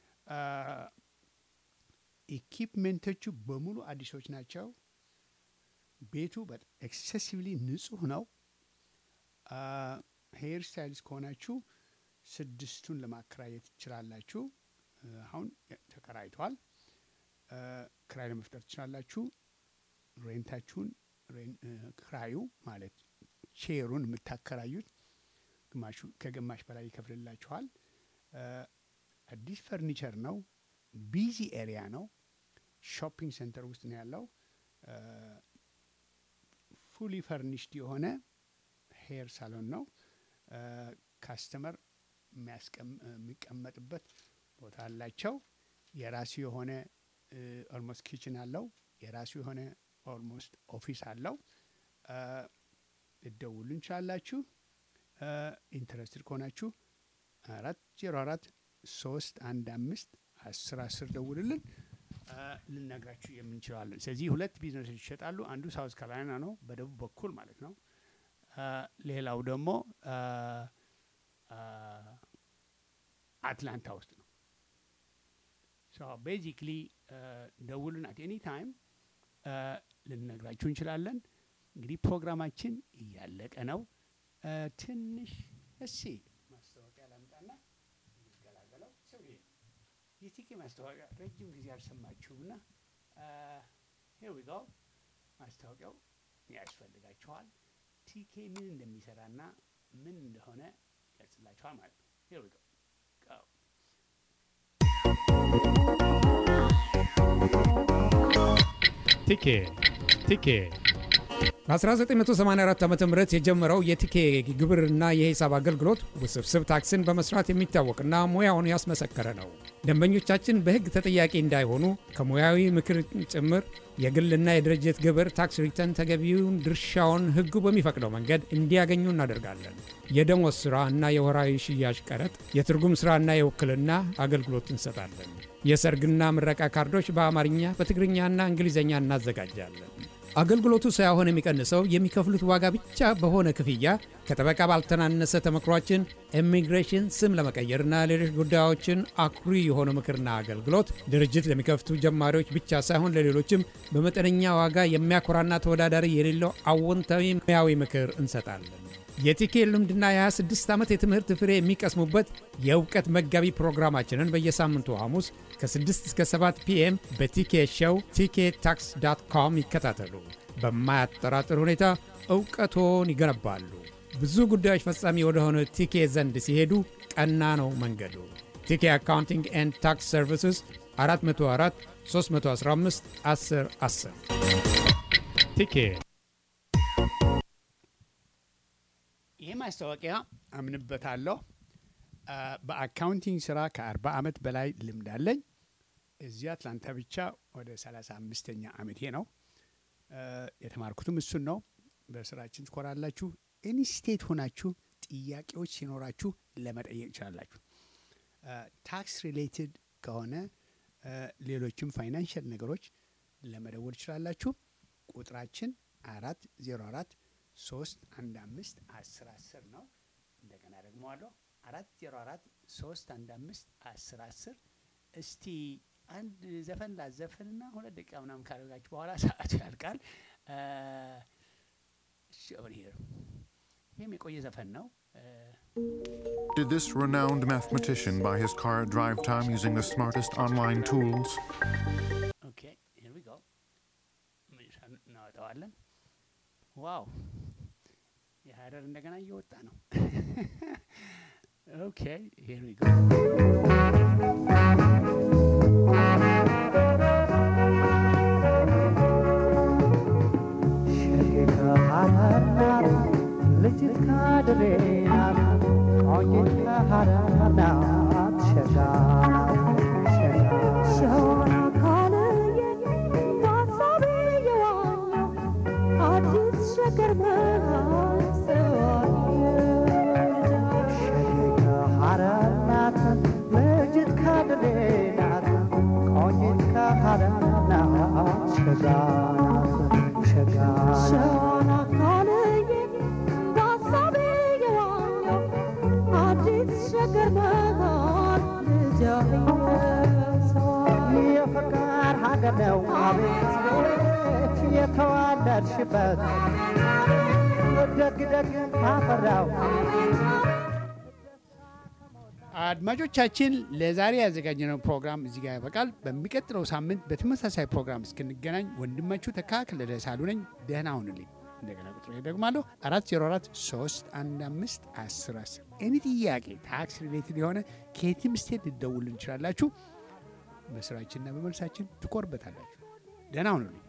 ኢኪፕሜንቶቹ በሙሉ አዲሶች ናቸው። ቤቱ ኤክሴሲቭሊ ንጹህ ነው። ሄር ስታይልስ ከሆናችሁ ስድስቱን ለማከራየት ትችላላችሁ። እ፣ አሁን ተከራይቷል። እ፣ ክራይ ለመፍጠር ትችላላችሁ። ሬንታችሁን ሬን- እ፣ ክራዩ ማለት ሼሩን የምታከራዩት ግማሹ ከግማሽ በላይ ይከፍልላችኋል። እ፣ አዲስ ፈርኒቸር ነው። ቢዚ ኤሪያ ነው። ሾፒንግ ሴንተር ውስጥ ነው ያለው። ፉሊ ፈርኒሽድ የሆነ ሄር ሳሎን ነው። ካስተመር የሚቀመጥበት ቦታ አላቸው። የራሱ የሆነ ኦልሞስት ኪችን አለው። የራሱ የሆነ ኦልሞስት ኦፊስ አለው። ልደውሉ እንችላላችሁ። ኢንተረስትድ ከሆናችሁ አራት ዜሮ አራት ሶስት አንድ አምስት አስር አስር ደውልልን ልነግራችሁ የምንችለዋለን። ስለዚህ ሁለት ቢዝነሶች ይሸጣሉ። አንዱ ሳውዝ ካሮላይና ነው፣ በደቡብ በኩል ማለት ነው። ሌላው ደግሞ አትላንታ ውስጥ ነው። ቤዚክሊ ደውሉን አት ኤኒ ታይም ልንነግራችሁ እንችላለን። እንግዲህ ፕሮግራማችን እያለቀ ነው። ትንሽ እሲ ማስታወቂያ ላምጣና እንገላገለው። ሰውዬ የቲኬ ማስታወቂያ ረጅም ጊዜ አልሰማችሁም ና ሄር ዊ ጎ ማስታወቂያው ያስፈልጋችኋል። ቲኬ ምን እንደሚሰራና ምን እንደሆነ ይገልጽላችኋል ማለት ነው። ሄር ዊ ጎ ቲኬ ቲኬ በ1984 ዓ ም የጀመረው የቲኬ ግብርና የሂሳብ አገልግሎት ውስብስብ ታክስን በመስራት የሚታወቅና ሙያውን ያስመሰከረ ነው። ደንበኞቻችን በሕግ ተጠያቂ እንዳይሆኑ ከሙያዊ ምክር ጭምር የግልና የድርጅት ግብር ታክስ ሪተርን ተገቢውን ድርሻውን ሕጉ በሚፈቅደው መንገድ እንዲያገኙ እናደርጋለን። የደሞዝ ሥራ እና የወራዊ ሽያጭ ቀረጥ፣ የትርጉም ሥራና የውክልና አገልግሎት እንሰጣለን። የሰርግና ምረቃ ካርዶች በአማርኛ በትግርኛና እንግሊዝኛ እናዘጋጃለን። አገልግሎቱ ሳይሆን የሚቀንሰው የሚከፍሉት ዋጋ ብቻ በሆነ ክፍያ ከጠበቃ ባልተናነሰ ተመክሯችን ኢሚግሬሽን፣ ስም ለመቀየርና ሌሎች ጉዳዮችን አኩሪ የሆነ ምክርና አገልግሎት ድርጅት ለሚከፍቱ ጀማሪዎች ብቻ ሳይሆን ለሌሎችም በመጠነኛ ዋጋ የሚያኮራና ተወዳዳሪ የሌለው አዎንታዊ ሙያዊ ምክር እንሰጣለን። የቲኬ ልምድና የ26 ዓመት የትምህርት ፍሬ የሚቀስሙበት የእውቀት መጋቢ ፕሮግራማችንን በየሳምንቱ ሐሙስ ከ6 እስከ 7 ፒኤም በቲኬ ሾው ቲኬ ታክስ ዳት ኮም ይከታተሉ። በማያጠራጥር ሁኔታ እውቀቶን ይገነባሉ። ብዙ ጉዳዮች ፈጻሚ ወደሆነ ቲኬ ዘንድ ሲሄዱ ቀና ነው መንገዱ። ቲኬ አካውንቲንግ ኤንድ ታክስ ሰርቪስስ 404 315 10 10 ቲኬ ይህ ማስታወቂያ አምንበታለሁ። በአካውንቲንግ ስራ ከአርባ ዓመት በላይ ልምድ አለኝ። እዚህ አትላንታ ብቻ ወደ ሰላሳ አምስተኛ ዓመቴ ነው። የተማርኩትም እሱን ነው። በስራችን ትኮራላችሁ። ኤኒ ስቴት ሆናችሁ ጥያቄዎች ሲኖራችሁ ለመጠየቅ ይችላላችሁ። ታክስ ሪሌትድ ከሆነ ሌሎችም ፋይናንሽል ነገሮች ለመደወል ይችላላችሁ። ቁጥራችን አራት ዜሮ አራት ሶስት አንድ አምስት አስር አስር ነው። እንደገና ደግሞ አለሁ አራት ዜሮ አራት ሶስት አንድ አምስት አስር አስር እስቲ አንድ ዘፈን ላዘፍንና ሁለት ደቂቃ ምናምን ካደረጋችሁ በኋላ ሰዓቱ ያልቃል። ይህም የቆየ ዘፈን ነው። Did this renowned mathematician buy his car at drive time using the smartest online tools? ኦኬ ሂር ዊ ጎ እናወጣዋለን። ዋው የሀረር እንደገና እየወጣ ነው። ኦኬ ሂር ዊ ጎ ልጅት ካድሬናት ቆንጂት ከሀረርናት ሸጋ ሸዋን አካልዬ በሀሳቤ የዋኘው አዲስ ሸገር መሃል ሸጌ ከሀረርናት ልጅት ካድሬናት ቆንጂት ከሀረርናት ሸጋ ሸጋ ሸዋን አካልዬ በሀሳቤ የዋኘው አዲስ ሸገር መሃል የፍቅር ሀገር ነው አቤት ቤት የተዋለድሽበት ደግ ደግ ካፈራው አድማጮቻችን ለዛሬ ያዘጋጀነው ፕሮግራም እዚህ ጋር ያበቃል። በሚቀጥለው ሳምንት በተመሳሳይ ፕሮግራም እስክንገናኝ ወንድማችሁ ተካ ከለለ ሳሉ ነኝ። ደህና ሁኑልኝ። እንደገና ቁጥሩ ደግማለሁ አራት ዜሮ አራት ሶስት አንድ አምስት አስር አስር ኤኒ ጥያቄ ታክስ ሪሌትድ የሆነ ከየትም ስቴት ልደውል እንችላላችሁ። በስራችንና በመልሳችን ትኮርበታላችሁ። ደህና ሁኑልኝ።